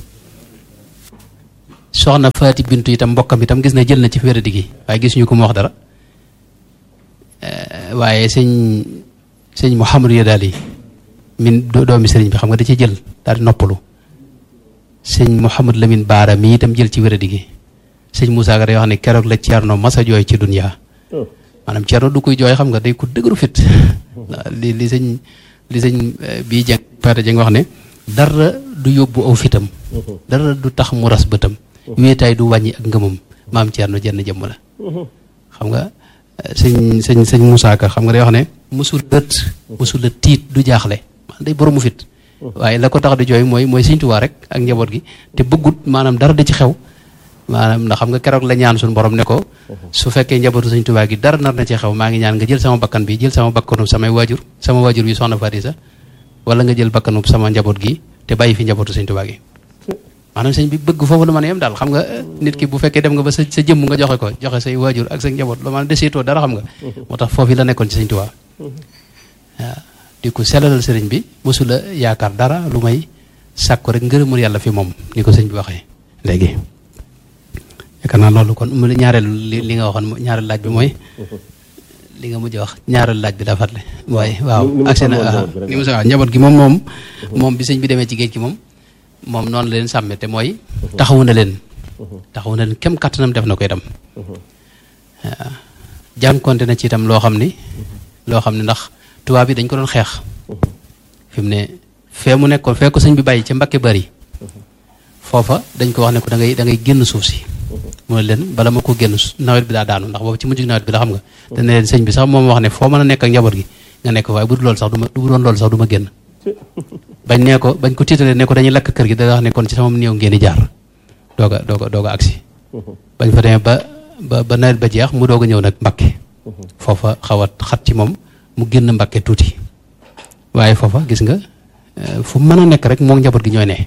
soxna Faati Bintu itam mbokkam itam gis na jël na ci wéradi gi waaye gisuñu ko mu wax dara waaye sëñ sëñ Mouhamadou ya daal yi min doomi sëriñ bi xam nga da ci jël daal di noppalu sëñ Mouhamadou Lamine Baara mi itam jël ci wéradi gi sëñ Moussa Ka day wax ne keroog la Ceerno masa jooy ci dunya maanaam Ceerno du koy jooy xam nga day ko dëgëru fit li li sëñ li sëñ bii jeng pata jeng wax ne dara du yóbbu aw fitam dara du tax mu ras bëtam wéetaay du wàññi ak ngëmam maam Ceerno jenn jëmm la xam nga sëñ sëñ sëñ Moussa Ka xam nga day wax ne musul lët musul la tiit du jaaxle man day boromu fit waaye la ko tax di jooy mooy mooy sëñ Tuubaa rek ak njaboot gi te bëggut maanaam dara di ci xew maanaam ndax xam nga keroog la ñaan suñu borom ne ko su fekkee njabootu sëñ Tuubaa gi dara nar na ci xew maa ngi ñaan nga jël sama bakkan bi jël sama bakkanu samay waajur sama waajur bi soxna Faatisa wala nga jël bakkanu sama njaboot gi te bàyyi fi njabootu sëñ Tuubaa gi maanaam sëñ bi bëgg foofu la mën a yem daal xam nga nit ki bu fekkee dem nga ba sa sa jëmm nga joxe ko joxe say waajur ak sa njaboot la maanaam deseetoo dara xam nga moo tax foofu la nekkoon ci sëñ Tuubaa waaw di ko selalal sëriñ bi mosula yaakaar dara lu may sàkko rek ngërëmul yàlla fi moom ni ko sëñ bi waxee léegi yaakaar naa loolu kon mu ñaareelu li li nga waxoon ñaareelu laaj bi mooy li nga mujj wax ñaareelu laaj bi daa fàttali waaye waaw agsi na ni mu sa waaw njaboot gi moom moom moom bi sëñ bi demee ci géej gi moom moom noonu la leen sàmme te mooy taxawu na leen taxawu na leen kem kattanam def na ko itam waaw jànkonte na ci itam loo xam ni loo xam ne ndax tubaab yi dañ ko doon xeex fi mu ne fee mu nekkoon fee ko sëñ bi bàyyi ca Mbakke bari foofa dañ ko wax ne ko da ngay da ngay génn suuf si mu ne leen bala ma ko génn nawet bi daa daanu ndax boobu ci mujj nawet bi la xam nga te ne leen sëñ bi sax moom wax ne foo mën a nekk ak njaboot gi nga nekk waaye bu dul loolu sax du ma bu doon loolu sax du ma génn bañ nee ko bañ ko tiitalee ne ko dañuy lakk kër gi da wax ne kon ci sama néew ngeen di jaar doog a doog a doog a agsi bañ fa demee ba ba ba nawet ba jeex mu doog a ñëw nag Mbakke foofa xaw a xat ci moom mu génn Mbakke tuuti waaye foofa gis nga fu mën a nekk rek moom njaboot gi ñooy ne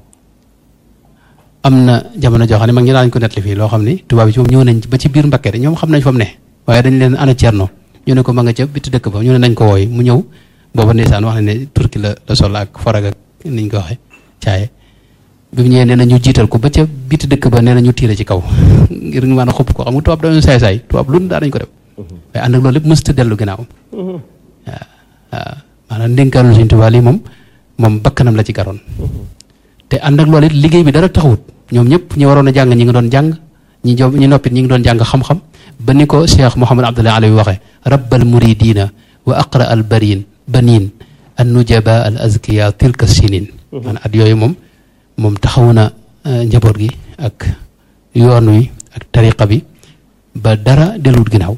am na jamono joo xam ne mag ñi daañu ko nettali fii loo xam ni tubaab yi ci moom ñëw nañ ba ci biir Mbakke de ñoom xam nañ fa mu ne waaye dañ leen ana Cerno ñu ne ko ma nga ca biti dëkk ba ñu ne nañ ko wooy mu ñëw booba ndeysaan wax ne ne turki la la sol ak forag ak niñ ko waxe caaye bi mu ñëwee nee na ñu jiital ko ba ca biti dëkk ba nee na ñu tiire ci kaw ngir ñu mën a xupp ko xam nga tubaab dañu saay saay tubaab lu daa dañ ko def waaye ànd ak loolu lépp mësta dellu ginnaaw waaw waaw maanaam ndénkaanul Sëñ Tuubaa lii moom moom bakkanam la ci garoon te ànd ak loolu it liggéey bi dara taxawut ñoom ñëpp ñi waroon a jàng ñi ngi doon jàng ñi jo ñi noppit ñi ngi doon jàng xam-xam ba ni ko Cheikh Mouhamad Abdullah Alawi waxee rabbal muridina wa aqra al barin banin an nujaba al azkiya tilka sinin maanaam at yooyu moom moom taxawu na njaboot gi ak yoon wi ak tariqa bi ba dara dellut ginnaaw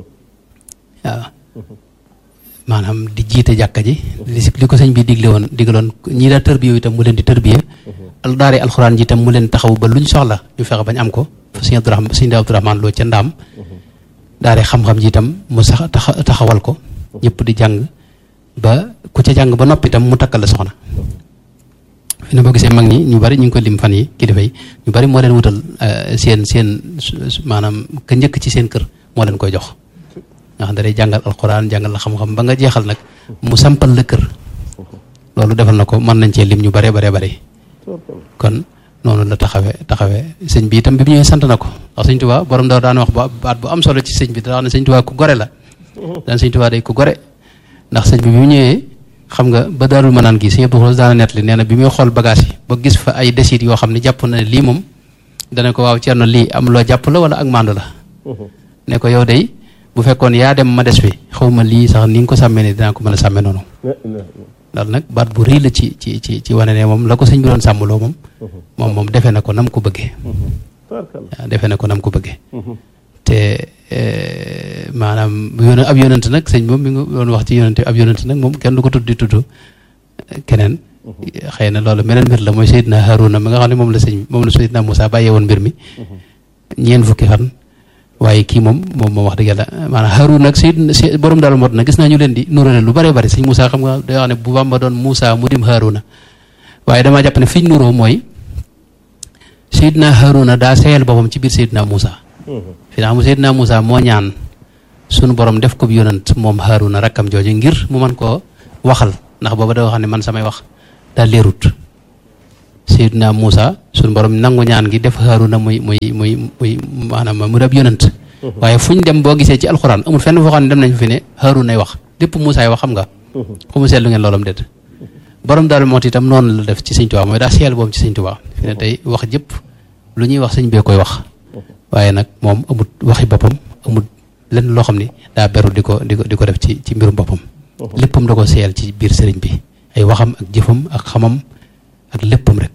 waaw maanaam di jiite jàkka ji li li ko sëñ bi digle woon digaloon ñii daa tërbiye itam mu leen di tërbiye al daare alxuraan ji itam mu leen taxaw ba luñ soxla ñu fexe bañ am ko fa sëñ Abdourahman sëñ Abdourahman loo ca ndaam daare xam-xam ji itam mu sax taxawal ko ñëpp di jàng ba ku ca jàng ba noppi itam mu takkal la soxna fi ne boo gisee mag ñi ñu bari ñu ngi ko lim fan yi kilifa yi ñu bari moo leen wutal seen seen maanaam ka njëkk ci seen kër moo leen koy jox nga xam ne day jàngal alxuraan jàngal la xam-xam ba nga jeexal nag mu sampal la kër loolu defal na ko mën nañ cee lim ñu bare bare bare kon noonu la taxawee taxawee sëñ bi itam bi mu ñëwee sant na ko ndax sëñ Tuubaa borom daw daan wax baat bu am solo ci sëñ bi da wax ne sëñ Tuubaa ku gore la daan sëñ Tuubaa day ku gore ndax sëñ bi bi mu ñëwee xam nga ba daarul manaan gi sëñ Abdou Xuloos daana nett li nee na bi muy xool bagage yi ba gis fa ay desit yoo xam ne jàpp na ne lii moom dana ko waaw Cerno lii am loo jàpp la wala ak mandu la ne ko yow day bu fekkoon yaa dem ma des fi xaw ma lii sax ni nga ko sàmmee ne dinaa ko mën a sàmmee noonu loolu nag baat bu rëy la ci ci ci ci wane ne moom la ko sëñ bi doon sàmmloo moom moom moom defe na ko nam ko bëggee waaw defe na ko nam ko bëggee te maanaam yoon ab yonent nag sëñ moom mi ngi doon wax ci yonent ab yonent nag moom kenn du ko tudd di tudd keneen xëy na loolu meneen mbir la mooy Seydina Haruna mi nga xam ne moom la sëñ moom la Seydina Moussa bàyyee woon mbir mi ñeen fukki fan waaye kii moom moom moom wax dëgg yàlla maanaam Haruna ak Seydina borom daal mot na gis naa ñu leen di nurale lu bare bari sëñ Moussa xam nga day wax ne bu Bamba doon Moussa mu dim Haruna waaye damaa jàpp ne fi ñu nuroo mooy Seydina Haruna daa seeyal boppam ci biir Seydina Moussa fi naa mu Seydina Moussa moo ñaan sunu borom def ko bi yonant moom Haruna rakkam jooju ngir mu mën koo waxal ndax booba da wax ne man samay wax daa leerut Seydina Moussa sunu borom nangu ñaan gi def Haruna muy muy muy muy maanaam mu dab yonant waaye fu ñu dem boo gisee ci alxuraan amul fenn foo xam ne dem nañ fi ne Haruna ay wax lépp Moussa ay wax xam nga xu mu seetlu ngeen loolam déet borom daal moo itam noonu la def ci sëñ Tuubaa mooy daa seel boobu ci sëñ Tuubaa fi ne tey wax jëpp lu ñuy wax sëñ bee koy wax waaye nag moom amut waxi boppam amut lenn loo xam ni daa beru di ko di ko di ko def ci ci mbirum boppam léppam da ko seel ci biir sëriñ bi ay waxam ak jëfam ak xamam ak léppam rek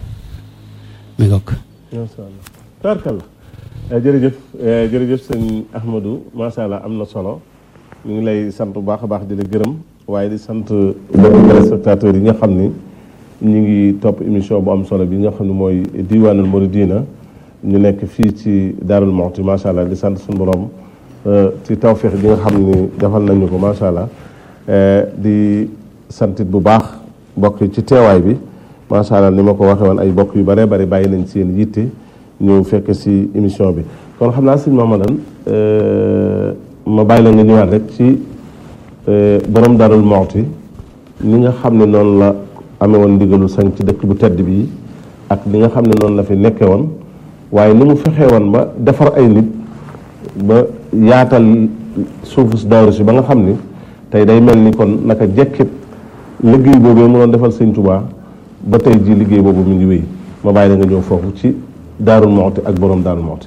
mi ngoog macha allah tabarkalla jërëjëf jërëjëf sëñ Ahmadou macha allah am na solo ñu ngi lay sant bu baax a baax di la gërëm waaye di sant mbokki téléspectateurs yi nga xam ni ñu ngi topp émission bu am solo bi nga xam ne mooy diwaanul Mouridina ñu nekk fii ci Daarul Muxti macha allah di sant suñu borom ci tawféex bi nga xam ni defal nañu ko macha allah di santit bu baax mbokk yi ci teewaay bi macha allah ni ma ko waxee woon ay mbokk yu bëree bëri bàyyi nañ seen yitte ñëw fekk si émission bi kon xam naa sëñ Mamadan ma bàyyi la nga ñëwaat rek ci borom Daarul Muxti ni nga xam ne noonu la amee woon ndigalu sañ ci dëkk bu tedd bi ak li nga xam ne noonu la fi nekkee woon waaye ni mu fexee woon ba defar ay nit ba yaatal suufu si daaru si ba nga xam ni tey day mel ni kon naka jekkit liggéey boobu mu doon defal sëñ Tuubaa ba tey ji liggéey boobu mu ngi wéy ma bàyyi la nga ñëw foofu ci Daarul Muxti ak borom Daarul Muxti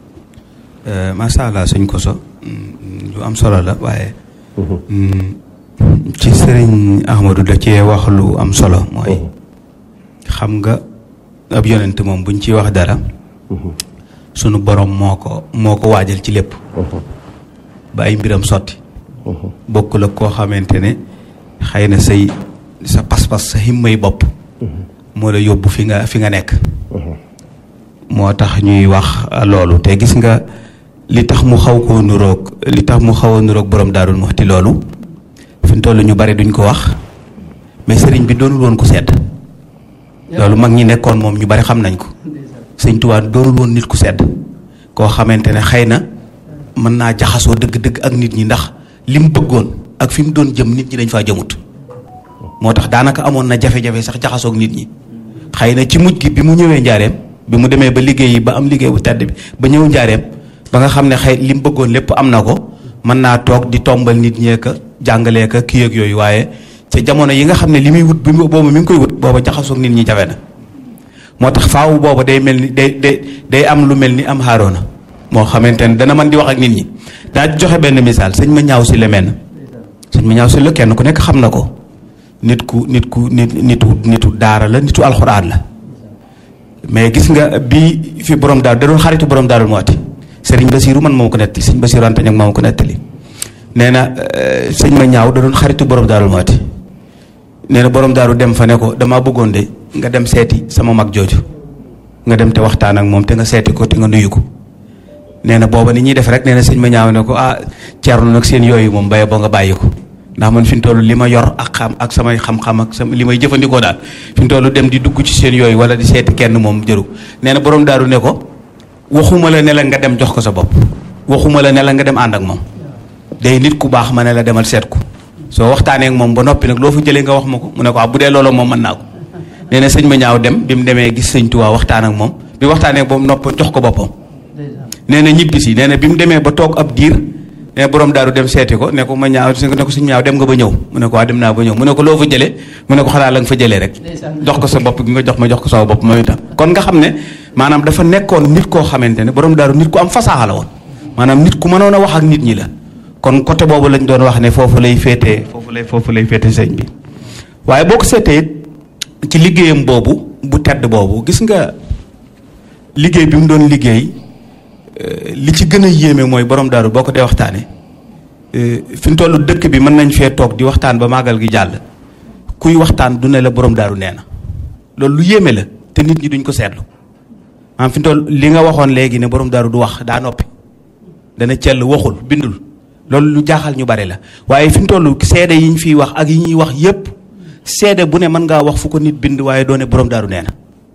macha allah sëñ Koso lu am solo la waaye ci sëriñ Ahmadou da cee wax lu am solo mooy xam nga ab yonent moom buñ ciy wax dara sunu borom moo ko moo ko waajal ci lépp ba ay mbiram sotti bokkul ak koo xamante ne xëy na say sa pas-pas sa himmay bopp moo la yóbbu fi nga fi nga nekk moo tax ñuy wax loolu te gis nga li tax mu xaw koo nuroog li tax mu xaw a nuroog borom daarul muxti loolu fi mu toll ñu bari duñ ko wax mais sëriñ bi doonul woon ko sedd loolu mag ñi nekkoon moom ñu bari xam nañ ko sëñ Tuubaa doonul woon nit ku sedd koo xamante ne xëy na mën naa jaxasoo dëgg-dëgg ak nit ñi ndax li mu bëggoon ak fi mu doon jëm nit ñi dañ faa jëmut moo tax daanaka amoon na jafe-jafe sax jaxasoo ak nit ñi xëy na ci mujj gi bi mu ñëwee njaareem bi mu demee ba liggéey yi ba am liggéey bu tedd bi ba ñëw njaareem ba nga xam ne xëy li mu bëggoon lépp am na ko mën naa toog di tombal nit ñee ka jàngalee ka kii ak yooyu waaye ca jamono yi nga xam ne li muy wut bi boobu mi ngi koy wut booba jaxasoog nit ñi jafe na moo tax faawu booba day mel ni day day day am lu mel ni am xaaroona moo xamante ne dana mën di wax ak nit ñi daa joxe benn misaal sëñ ma ñaaw si la mel sëñ ma ñaaw si la kenn ku nekk xam na ko nit ku nit ku nit nitu nitu daara la nitu alxuraan la mais gis nga bi fi borom daaru da doon xaritu borom daaru mooti sëriñ Basiiru man moo ko nettali sëñ Basiiru Anta Ñaŋ moo ko nettali nee na sëñ ma ñaaw da doon xaritu borom daaru mooti nee na borom daaru dem fa ne ko damaa bëggoon de nga dem seeti sama mag jooju nga dem te waxtaan ak moom te nga seeti ko te nga nuyu ko nee na booba ni ñuy def rek nee na sëñ ma ñaaw ne ko ah ceerno nag seen yooyu moom baye boo nga bàyyi ko ndax man fi mu toll li ma yor ak xam ak samay xam-xam ak sama li may jëfandikoo daal fi mu toll dem di dugg ci seen yooyu wala di seeti kenn moom jëru nee na borom daaru ne ko waxuma la ne la nga dem jox ko sa bopp waxuma la ne la nga dem ànd ak moom day nit ku baax ma ne la demal seet ko soo waxtaanee ak moom ba noppi nag loo fa jëlee nga wax ma ko mu ne ko ah bu dee loolu moom mën naa ko nee na sëñ ma ñaaw dem bi mu demee gis sëñ Tuubaa waxtaan ak moom bi waxtaanee ak moom nopp jox ko boppam nee na ñibbi si nee na bi mu demee ba toog ab diir ne borom daaru dem seeti ko ne ko ma ñaaw ne ko suñu ñaaw dem nga ba ñëw mu ne ko waa dem naa ba ñëw mu ne ko loo fa jëlee mu ne ko xanaa la nga fa jëlee rek jox ko sa bopp gi nga jox ma jox ko sama bopp mooy itam kon nga xam ne maanaam dafa nekkoon nit koo xamante ne borom daaru nit ku am fasaaxa la woon maanaam nit ku mënoon a wax ak nit ñi la kon côté boobu lañ doon wax ne foofu lay féetee foofu lay foofu lay féete sëñ bi waaye boo ko seetee ci liggéeyam boobu bu tedd boobu gis nga liggéey bi mu doon liggéey li ci gën a yéeme mooy borom daaru boo ko dee waxtaanee fi mu toll dëkk bi mën nañ fee toog di waxtaan ba màggal gi jàll kuy waxtaan du ne la borom daaru nee na loolu lu yéeme la te nit ñi duñ ko seetlu maanaam fi mu toll li nga waxoon léegi ne borom daaru du wax daa noppi dana cell waxul bindul loolu lu jaaxal ñu bari la waaye fi mu toll seede yi ñu fiy wax ak yi ñuy wax yépp seede bu ne mën ngaa wax fu ko nit bind waaye doone borom daaru nee na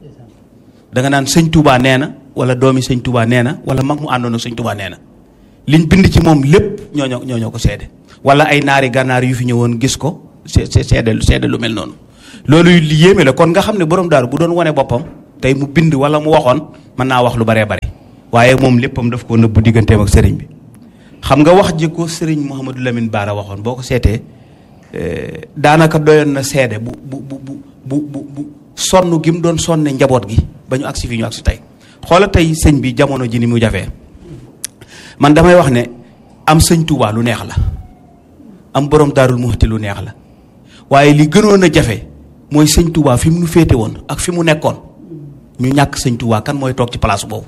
da nga naan sëñ Touba nee na wala doomi sëñ Touba nee na wala mag mu àndoon ak sëñ Touba nee na liñ bind ci moom lépp ñooñoo ñooñoo ko seede wala ay naari gànnaar yu fi ñëwoon gis ko se seede seede lu mel noonu. loolu li yéeme la kon nga xam ne borom daaru bu doon wane boppam tey mu bind wala mu waxoon mën naa wax lu baree bare waaye moom léppam daf ko nëbbu digganteem ak sëriñ bi. xam nga wax ji ko sëriñ Mouhamadou Lamine Baara waxoon boo ko seetee daanaka doyoon na seede bu bu bu bu bu bu sonn gi mu doon sonne njaboot gi ba ñu agsi fi ñu agsi tey xoola tey sëñ bi jamono ji ni mu jafee man damay wax ne am sëñ Tuubaa lu neex la am borom daarul muxti lu neex la waaye li gënoon a jafe mooy sëñ Tuubaa fi mu nu féete woon ak fi mu nekkoon ñu ñàkk sëñ Tuubaa kan mooy toog ci place boobu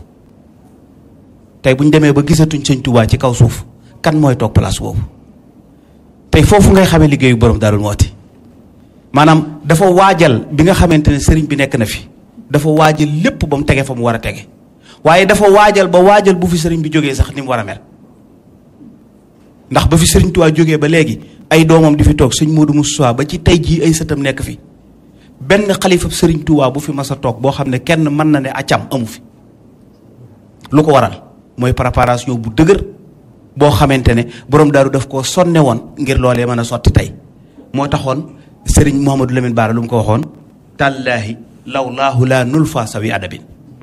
tey bu ñu demee ba gisatuñ sëñ Tuubaa ci kaw suuf kan mooy toog place boobu tey foofu ngay xamee liggéeyu borom daarul muxti maanaam dafa waajal bi nga xamante ne sëriñ bi nekk na fi dafa waajal lépp ba mu tege fa mu war a tege waaye dafa waajal ba waajal bu fi sëriñ bi jógee sax ni mu war a mel ndax ba fi sëriñ Tuubaa jógee ba léegi ay doomam di fi toog sëñ Modou Moussa ba ci tey jii ay sëtam nekk fi benn xalifa sëriñ Tuubaa bu fi mas a toog boo xam ne kenn mën na ne accam amu fi lu ko waral mooy préparation bu dëgër boo xamante ne borom daaru daf koo sonne woon ngir loolee mën a sotti tey moo taxoon sëriñ Mouhamadou Lamine Bara lu mu ko waxoon tallaahi lawlaahu laa nulfa sawi adabin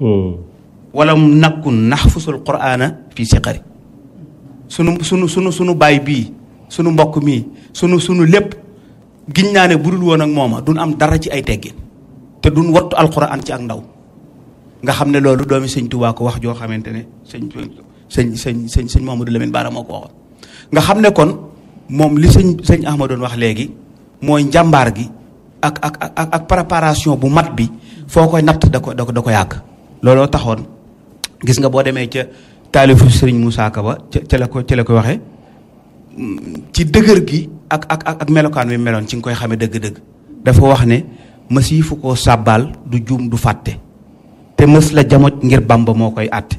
walam nakkun naxfusul quraana fii siqari sunu sunu sunu sunu baay bii sunu mbokk mii sunu sunu lépp giñ naa ne budul woon ak mooma duñ am dara ci ay teggin te duñ wattu alquran ci ak ndaw nga xam ne loolu doomi sëñ Tuubaa ko wax joo xamante ne sëñ sëñ sëñ sëñ sëñ Mouhamadou Lamine Bara moo ko waxoon nga xam ne kon moom li sëñ sëñ Ahma doon wax léegi mooy njàmbaar gi ak ak ak ak préparation bu mat bi foo koy natt da ko da ko da ko yàgg looloo taxoon gis nga boo demee ca taalifu sëriñ Moussa Ka ba ca ca la ko ca la ko waxee ci dëgër gi ak ak ak ak melokaan wi meloon ci nga koy xamee dëgg-dëgg dafa wax ne mës yi fu koo sàbbaal du juum du fàtte te mës la jamoj ngir bamba moo koy àtte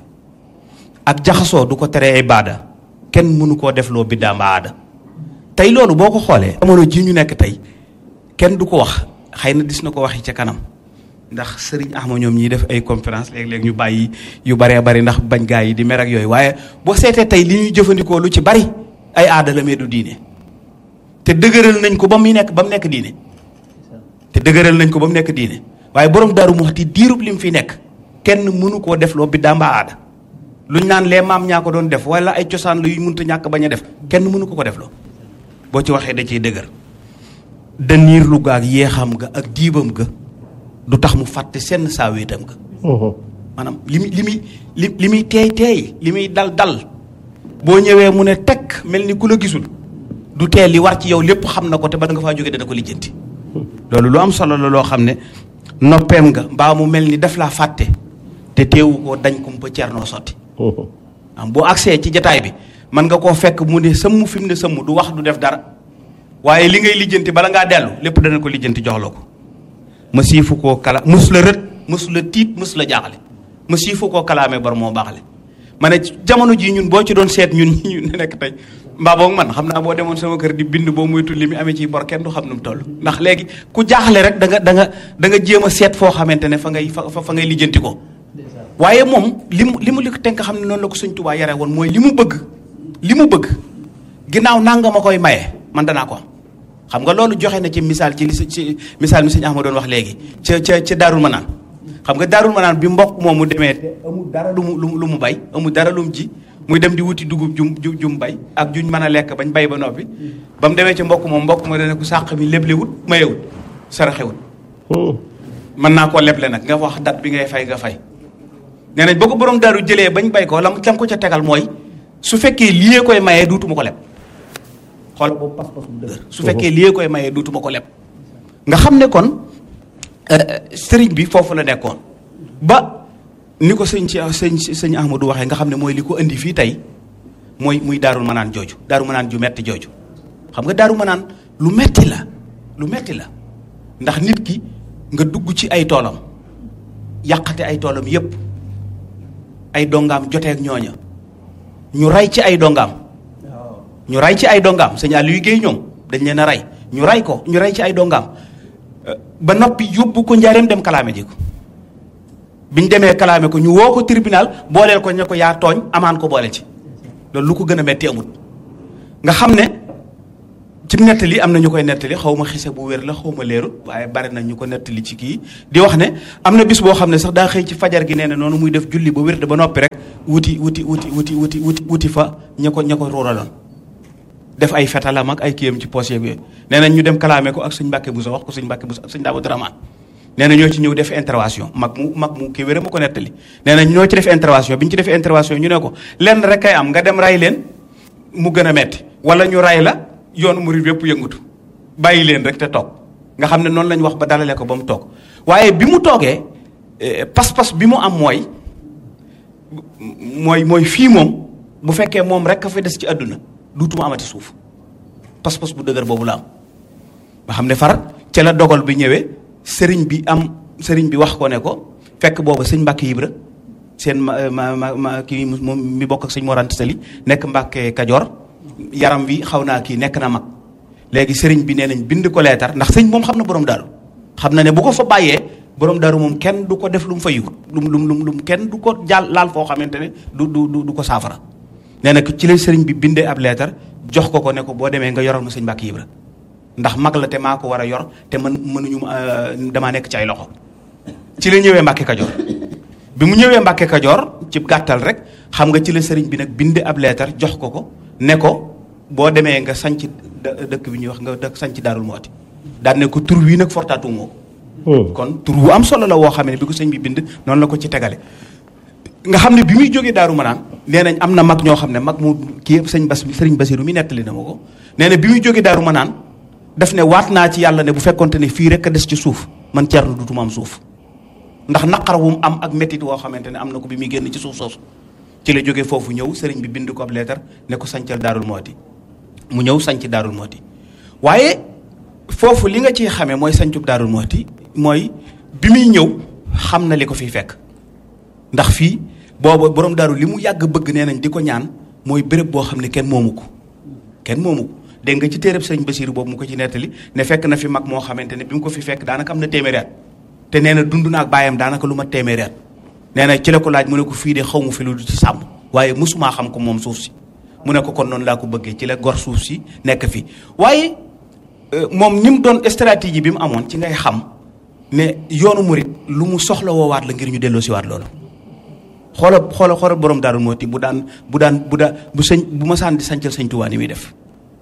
ak jaxasoo du ko tere ay baada kenn mënu koo def loo biddaa mba aada tey loolu boo ko xoolee jamono ji ñu nekk tey kenn du ko wax xëy na dis na ko waxi ca kanam ndax sëriñ Ahma ñoom ñiy def ay conférence léeg-léeg ñu bàyyi yu baree bari ndax bañ gaa yi di mer ak yooyu waaye boo seetee tey li ñuy jëfandikoo lu ci bari ay aada la mais du diine te dëgëral nañ ko ba muy nekk ba mu nekk diine te dëgëral nañ ko ba mu nekk diine waaye borom daaru mu waxti diirub li mu fi nekk kenn mënu koo def loo biddaa mbaa aada luñ naan les maam ñaa ko doon def wala ay cosaan la yu mënta ñàkk bañ a def kenn mënu ko ko def loo boo ci waxee da ciy dëgër daniir lu ga ak yeexam ga ak diibam ga du tax mu fàtte senn saa wéetam ga maanaam li muy li muy li li muy teey teey li muy dal dal boo ñëwee mu ne tekk mel ni ku la gisul du tee li war ci yow lépp xam na ko te ba nga faa jógee dana ko lijjanti loolu lu am solo la loo xam ne noppeem nga mbaa mu mel ni daf laa fàtte te teewu ko dañ kumpa cernoo sotti am boo agsee ci jataay bi mën nga koo fekk mu ne sëmm fi mu ne sëmm du wax du def dara waaye li ngay lijjanti bala ngaa dellu lépp dana ko lijjanti jox la ko ma siifu koo kala mus la rët mus la tiit mus la jaaxale ma siifu koo kalaamee bor moo baaxale ma ne jamono jii ñun boo ci doon seet ñun ñu nekk tey mbaa boog man xam naa boo demoon sama kër di bind boo moytu li mu amee ci bor kenn du xam nu mu toll ndax léegi ku jaaxle rek da nga da nga da nga jéem a seet foo xamante ne fa ngay fa fa ngay lijjanti ko waaye moom li mu li mu li ko tenk xam ne noonu la ko sëñ Tuubaa yare woon mooy li mu bëgg li mu bëgg ginnaaw nanga ma koy maye man danaa ko am xam nga loolu joxe na ci misaal ci li ci misaal mi sëñ Ahma doon wax léegi ca ca ca Daarul Manaan xam nga Daarul Manaan bi mbokk moom mu demee te amul dara lu mu lu mu bay amul dara lu mu ji muy dem di wuti dugub jum jum bay ak juñ mën a lekk bañ bay ba noppi ba mu demee ci mbokk moom mbokk ma dana ko sàq mi leblewut mayewut saraxewut mën naa koo leble nag nga wax date bi ngay fay nga fay nee nañ boo ko borom daaru jëlee bañ bay ko lam lam ko ca tegal mooy su fekkee liyee koy mayee duutuma ko leb xool boobu pas-pas bu dëgër su fekkee liyee koy mayee duutuma ko leb nga xam ne kon sëriñ bi foofu la nekkoon ba ni ko sëñ ci sëñ sëñ Ahmadou waxee nga xam ne mooy li ko indi fii tey mooy muy daarul manaan jooju daaru manaan ju metti jooju xam nga daaru manaan lu metti la lu metti la ndax nit ki nga dugg ci ay toolam yàqate ay toolam yépp ay dongaam jotee ak ñooña ñu rey ci ay dongaam ñu rey ci ay dongaam sëñ Aliou Guèye ñoom dañ leen a rey ñu rey ko ñu rey ci ay dongaam ba noppi yóbbu ko njaareem dem kalaame ji ko biñ demee kalaame ko ñu woo ko tribunal booleel ko ña ko yaa tooñ amaan ko boole ci loolu lu ko gën a metti amul nga xam ne ci nettali am na ñu koy nettali xaw ma xise bu wér la xaw ma leerut waaye bari na ñu ko nettali ci kii di wax ne am na bis boo xam ne sax daa xëy ci fajar gi nee na noonu muy def julli ba wér de ba noppi rek wuti wuti wuti wuti wuti wuti wuti fa ña ko ña ko ruuraloon def ay fetalam ak ay kiyam ci poche yeeg yooyu nee nañ ñu dem kalaame ko ak sëñ Mbàkke Buso wax ko sëñ Mbàkke Buso ak sëñ Daawud Rahmaan nee na ñoo ci ñëw def intervention mag mu mag mu kii wéra ma ko nettali nee na ñoo ci def intervention bi ñu ci def intervention ñu ne ko lenn rek kay am nga dem ray leen mu gën a metti wala ñu ray la yoonu murid yépp yëngutu bàyyi leen rek te toog nga xam ne noonu lañ wax ba dalale ko ba mu toog waaye bi mu toogee pas-pas bi mu am mooy mooy mooy fii moom bu fekkee moom rek a fa des ci àdduna duutuma amati suuf pas-pas bu dëgër boobu la am nga xam ne far ca la dogal bi ñëwee sëriñ bi am sëriñ bi wax ko ne ko fekk booba sëñ Mbàkke Ibra seen ma ma ma ma kii moom mi bokk ak sëñ Mor Anta Sali nekk Mbàkke Kajoor yaram wi xaw naa kii nekk na mag léegi sëriñ bi nee nañ bind ko leetar ndax sëñ moom xam na borom daaru xam na ne bu ko fa bàyyee borom daaru moom kenn du ko def lu mu fa yiwut lu mu lu mu lu mu kenn du ko jàll laal foo xamante ne du du du ko saafara nee na ci la sëriñ bi bindee ab leetar jox ko ko ne ko boo demee nga yoral ma sëñ Mbàkke Ibra ndax mag la te maa ko war a yor te man mënuñu damaa nekk ci ay loxo ci la ñëwee Mbàkke Kajoor bi mu ñëwee Mbàkke Kajoor ci gàttal rek xam nga ci la sëriñ bi nag bind ab leetar jox ko ko ne ko boo demee nga sanc dëkk bi ñuy wax nga dëkk sanc Daarul Muhti daan ne ko tur wii nag fortaatu moo kon tur wu am solo la woo xam ne bi ko sëñ bi bind noonu la ko ci tegale nga xam ne bi muy jógee daaru manaan nee nañ am na mag ñoo xam ne mag mu kii sëñ bas sëriñ basiru mi nettali na ma ko nee na bi muy jógee daaru manaan daf ne waat naa ci yàlla ne bu fekkonte ne fii rek a des ci suuf man ceerno dutuma am suuf ndax naqar wu mu am ak métit woo xamante ne am na ko bi muy génn ci suuf soosu ci la jógee foofu ñëw sëriñ bi bind ko ab leetar ne ko sancal daarul mooti mu ñëw sanc daarul mooti waaye foofu li nga ciy xamee mooy sancub daarul mooti mooy bi muy ñëw xam na li ko fiy fekk ndax fii booba borom daaru li mu yàgg bëgg nee nañ di ko ñaan mooy béréb boo xam ne kenn moomu ko kenn moomu ko dégg nga ci téereb sëriñ Basiiru boobu mu ko ci nettali ne fekk na fi mag moo xamante ne bi mu ko fi fekk daanaka am na téeméeri at te nee na dund na ak baayam daanaka lu ma téeméeri at nee na ci la ko laaj mu ne ko fii de xaw ma fi lu du ci sàmm waaye mosumaa xam ko moom suuf si mu ne ko kon noonu laa ko bëggee ci la gor suuf si nekk fi waaye moom ni mu doon stratégie bi mu amoon ci ngay xam ne yoonu murit lu mu soxla woowaat la ngir ñu delloo si waat loolu xoola xoola xoola borom daaru mooti bu daan bu daan bu daan bu sëñ bu ma saan di sancal sëñ Tuubaa ni muy def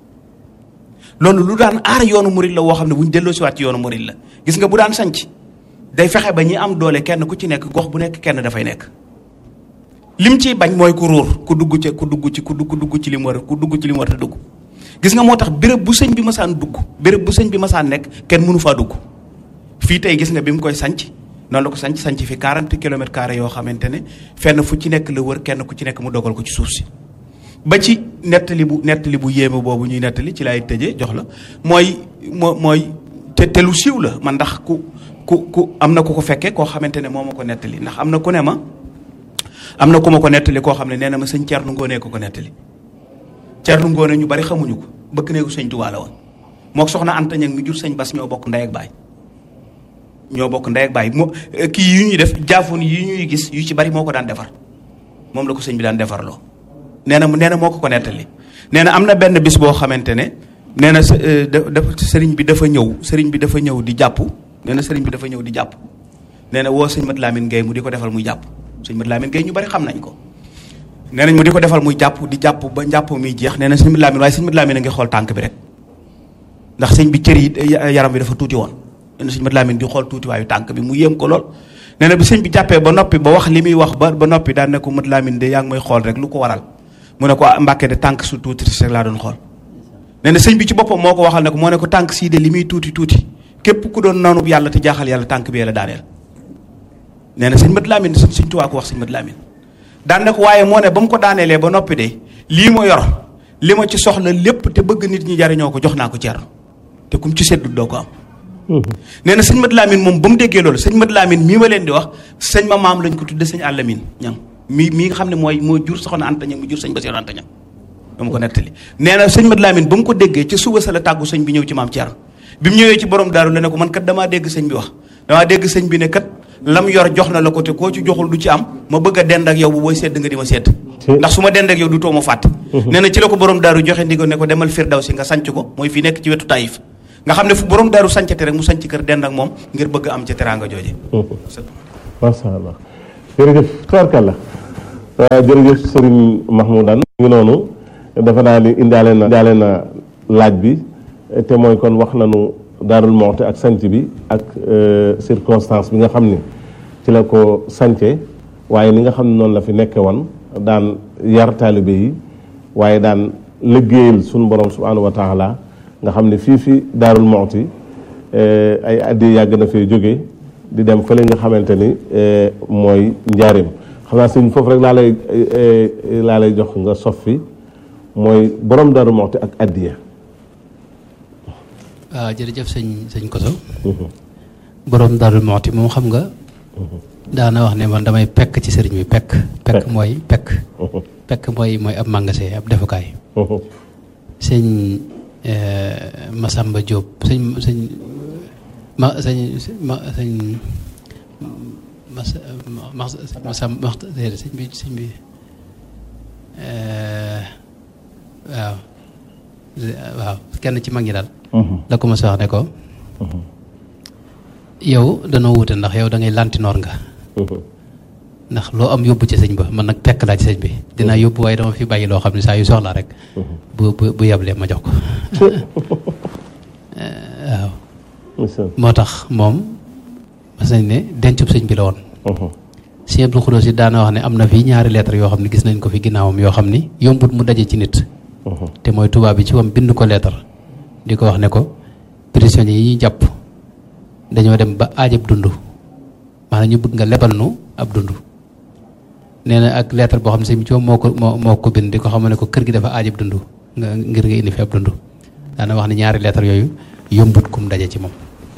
loolu lu daan aar yoonu murit la woo xam ne bu ñu delloo si waat ci yoonu murit la gis nga bu daan sanc day fexe ba ñi am doole kenn ku ci nekk gox bu nekk kenn dafay nekk lim ciy bañ mooy ku ruur ku dugg ci ku dugg ci ku dugg dugg ci li mu war ku dugg ci li mu war a dugg gis nga moo tax béréb bu sëñ bi masaan dugg béréb bu sëñ bi masaan nekk kenn mënu faa dugg fii tey gis nga bi mu koy sanc noonu la ko sanc sanc fi 40 kilomètres carrés yoo xamante ne fenn fu ci nekk la wër kenn ku ci nekk mu dogal ko ci suuf si ba ci nettali bu nettali bu yéeme boobu ñuy nettali ci laay tëjee jox la mooy moo mooy te te lu siiw la man ndax ku ku ku am na ku ko fekkee koo xamante ne moo ma ko nettali ndax am na ku ne ma am na ku ma ko nettali koo xam ne nee na ma sëñ Thierno Ngone ko ko nettali Thierno Ngone ñu bari xamuñu ko bëgg neeku sëñ Tuubaa la woon mook soxna Anta Ñaŋ mi jur sëñ Bas ñoo bokk ndey ak baay ñoo bokk ndey ak baay moo kii yu ñuy def jaafoon yi ñuy gis yu ci bari moo ko daan defar moom la ko sëñ bi daan defarloo nee na nee na moo ko ko nettali nee na am na benn bis boo xamante ne nee na dafa sëriñ bi dafa ñëw sëriñ bi dafa ñëw di jàpp nee na sëriñ bi dafa ñëw di jàpp nee na woo sëñ Mat Lamine Gueye mu di ko defal muy jàpp sëñ Mat Lamine Gueye ñu bari xam nañ ko nee nañ mu di ko defal muy jàpp di jàpp ba njàpp muy jeex nee na sëñ Mat Lamine waaye sëñ Mat Lamine a ngi xool tànk bi rek ndax sëñ bi cër yi yaram bi dafa tuuti woon nee na sëñ Mat Lamine di xool tuuti waayu tànk bi mu yéem ko lool nee na bi sëñ bi jàppee ba noppi ba wax li muy wax ba ba noppi daan ne ko Mat Lamine de yaa ngi may xool rek lu ko waral mu ne ko Mbàkke de tànk su tuuti rek laa doon xool nee na sëñ bi ci boppam moo ko waxal ne ko moo ne ko tànk sii de li muy tuuti tuuti képp ku doon noonu yàlla te jaaxal yàlla tànk bi la daaneel nee na sëñ Mat Lamine sëñ sëñ Tuubaa ko wax sëñ Mat Lamine daan ne ko waaye moo ne ba mu ko daaneelee ba noppi de lii ma yor li ma ci soxla lépp te bëgg nit ñi jariñoo ko jox naa ko Ceerno te kum ci seddu doo ko am nee na sëñ Mat Lamine moom ba mu déggee loolu sëñ Mat Lamine mii ma leen di wax sëñ ma maam lañ ko tudde sëñ Àllamin ñam mii mii nga xam ne mooy moo jur soxna Anta Ñaŋ mu jur sëñ Basiru Anta Ñaŋ dama ko nettali nee na sëñ Mat Lamine ba mu ko déggee ci suba sa la tàggu sëñ bi ñëw ci maam Ceerno bi mu ñëwee ci borom daaru la ne ko man kat damaa dégg sëñ bi wax damaa dégg sëñ bi ne kat lam yor jox na la ko te koo ci joxul du ci am ma bëgg a dend ak yow bu booy sedd nga di ma sedd ndax su ma dend ak yow du too ma fàtte nee na ci la ko borom daaru joxe ndigo ne ko demal Firdawsi nga sanc ko mooy fii nekk ci wetu Taïf nga xam ne fu borom daaru sancate rek mu sanc kër dend ak moom ngir bëgg am ci teraanga jooje macha allah jërëjëf tubaarkàlla jërëjëf Serigne Mahmoudane ngi noonu dafa naa ni indaale na indaale na laaj bi te mooy kon wax nañu daarul moxte ak sanc bi ak circonstance bi nga xam ni ci la ko sance waaye ni nga xam ne noonu la fi nekke woon daan yar taalibe yi waaye daan liggéeyal suñu borom subhanahu wa taala nga xam ne fii fi daarul moxti ay addi yàgg na fee jóge di dem fële nga xamante ni mooy njaarim xam naa sëñ foofu rek laa lay laa lay jox nga sof fi mooy borom daarul moxti ak addiya waaw jërëjëf sëñ sëñ Koso borom Darou Mouhty moom xam nga daana wax ne man damay pekk ci sëriñ bi pekk pekk mooy pekk pekk mooy mooy ab magasin ab defukaay sëñ Masamba Diop sëñ sëñ ma sëñ ma sëñ mas mas Masamba sëñ bi sëñ bi waaw waaw kenn ci mag ñi daal la ko mos a wax ne ko yow danoo wute ndax yow da ngay lantinoor nga ndax loo am yóbbu ci sëñ ba man nag pekk laa ci sëñ bi dinaa yóbbu waaye dama fi bàyyi loo xam ne saa yu soxlaa rek bu bu bu yeblee ma jox ko waaw moo tax moom mas nañ ne dencub sëñ bi la woon Sëñ Abdou Khoudoss yi daana wax ne am na fii ñaari lettre yoo xam ne gis nañ ko fi ginnaawam yoo xam ni yombut mu daje ci nit te mooy tubaab bi ci wam bind ko lettre di ko wax ne ko prisonniers yi ñuy jàpp dañoo dem ba aajab dund maanaam ñu bëgg nga lebal nu ab dund nee na ak lettre boo xam ne sëñ bi ci moom moo ko moo moo ko bind di ko xam ne ko kër gi dafa aajab dund nga ngir nga indi fi ab dund daana wax ne ñaari lettre yooyu yombut kum daje ci moom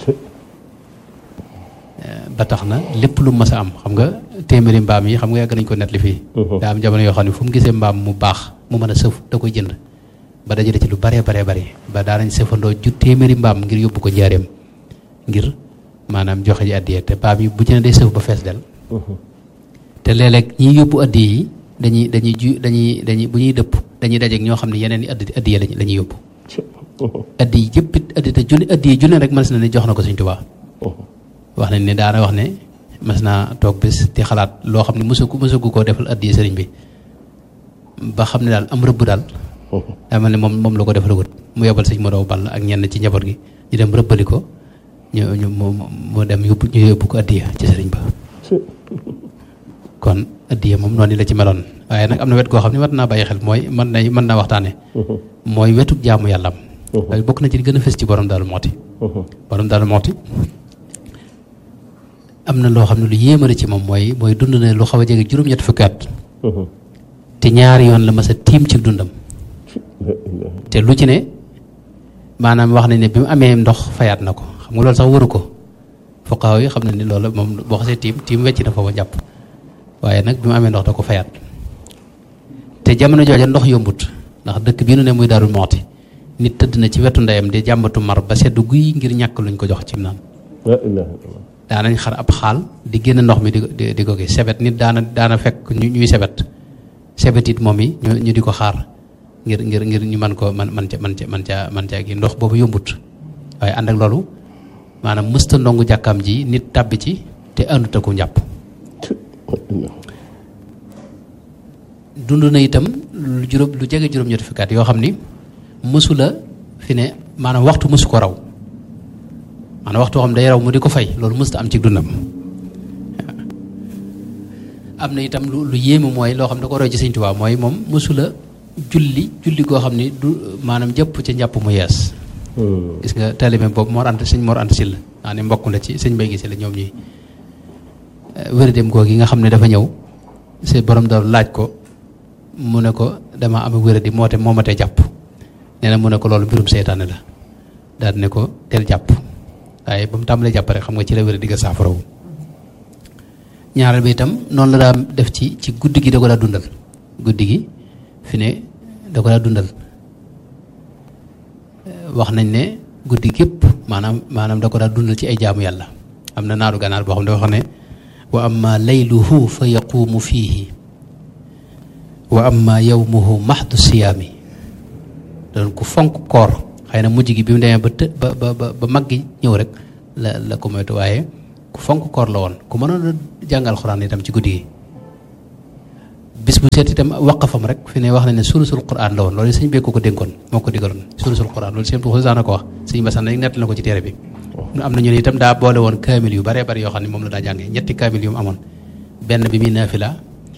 ba tax na lépp lu mas a am xam nga téeméeri mbaam yi xam nga yàgg nañ ko net li fii daa am jamono yoo xam ne fu mu gisee mbaam mu baax mu mën a sëf da koy jënd ba dajale ci lu baree baree bari ba daanañ sëfandoo ju téeméeri mbaam ngir yóbbu ko njaareem ngir maanaam joxe ji addiye te mbaam yi bu ci ne day sëf ba fees del te léeg-léeg ñiy yóbbu addiye yi dañuy dañuy ju dañuy dañuy bu ñuy dëpp dañuy dajeeg ñoo xam ne yeneen i addi addiye lañ la ñuy yóbbu addiye yëpp it addi te junne addiye junne rek mën na ne jox na ko Sëñ Tuubaa wax nañ ne daana wax ne mas naa toog bés di xalaat loo xam ne mësugu mësugu koo defal addiye sëriñ bi ba xam ne daal am rëbb daal daa mel ne moom moom la ko defalagut mu yebal sëñ Modou Ball ak ñenn ci njaboot gi ñu dem rëbbali ko ñu ñu mu mu dem yóbbu ñu yóbbu ko addiya ci sëriñ ba kon addiya moom noonu la ci meloon waaye nag am na wet goo xam ne war naa bàyyi xel mooy mën na mën naa waxtaane mooy wetu jaamu yàlla am waaye bokk na ci gën a fës ci borom daal mooti borom daal mooti am na loo xam ne lu yéemale ci moom mooy mooy dund na lu xaw a jege juróom-ñett fukki at te ñaari yoon la mas a tiim ci dundam te lu ci ne maanaam wax nañ ne bi mu amee ndox fayaat na ko xam nga loolu sax waru ko fuqaaw yi xam na ni loolu moom boo xasee tiim tiim wecc na foofa jàpp waaye nag bi mu amee ndox da ko fayaat te jamono jooja ndox yombut ndax dëkk bii nu ne muy Daaru Muxti nit tëdd na ci wetu ndeyam di jàmbatu mar ba seddu guy ngir ñàkk luñ ko jox ci naan daanañ xar ab xaal di génn ndox mi di di di ko gis sebet nit daana daana fekk ñu ñuy sebet sebet it moom yi ñu ñu di ko xaar ngir ngir ngir ñu man ko man man ca man ca man caa man caa gi ndox boobu yombut waaye ànd ak loolu maanaam mësta ndongu jàkkaam ji nit tàbbi ci te àndut ak ku njàpp dund na itam lu juróom lu jege juróom-ñetti fukki at yoo xam ni mësu la fi ne maanaam waxtu mësu ko raw maanaam waxtu xam day raw mu di ko fay loolu mësta am ci dundam am na itam lu lu yéeme mooy loo xam ne da ko roy ci Sëñ Tuubaa mooy moom mësu la julli julli goo xam ni du maanaam jëpp ca njàpp mu yees gis nga taalibe boobu Mor Anta sëñ Mor Anta Sylla naa ne mbokk la ci sëñ Mbay Gise la ñoom ñuy wér-dem googu yi nga xam ne dafa ñëw si borom daal laaj ko mu ne ko dama am wér-di moo te moo ma tee jàpp nee na mu ne ko loolu mbirum seytaane la daal ne ko teel jàpp waaye ba mu tàmbalee jàpp rek xam nga ci la wér-di ga saafarawu ñaareel bi itam noonu la daa def ci ci guddi gi da ko daa dundal guddi gi fi ne da ko daa dundal wax nañ ne guddi gépp maanaam maanaam da ko daa dundal ci ay jaamu yàlla am na naaru ganaar boo xam ne dafa wax ne wa amma layluhu fa yaquumu fiihi wa amma yawmuhu maxdu siyaami doon ku fonk koor xëy na mujj gi bi mu demee ba të ba ba ba mag gi ñëw rek la la ko moytu waaye ku fonk koor la woon ku mënoon a jàngal xuraan itam ci guddi gi bis bu seet itam waqafam rek fi ne wax na ne sulusul quran la woon loolu sëñ bee ko ko dénkoon moo ko digaloon sulusul quran loolu sëñ Tuubaa daana ko wax sëñ Basan rek nett na ko ci téere bi am na ñu ne itam daa boole woon kaamil yu baree bari yoo xam ne moom la daa jàngee ñetti kaamil yu mu amoon benn bi muy naafila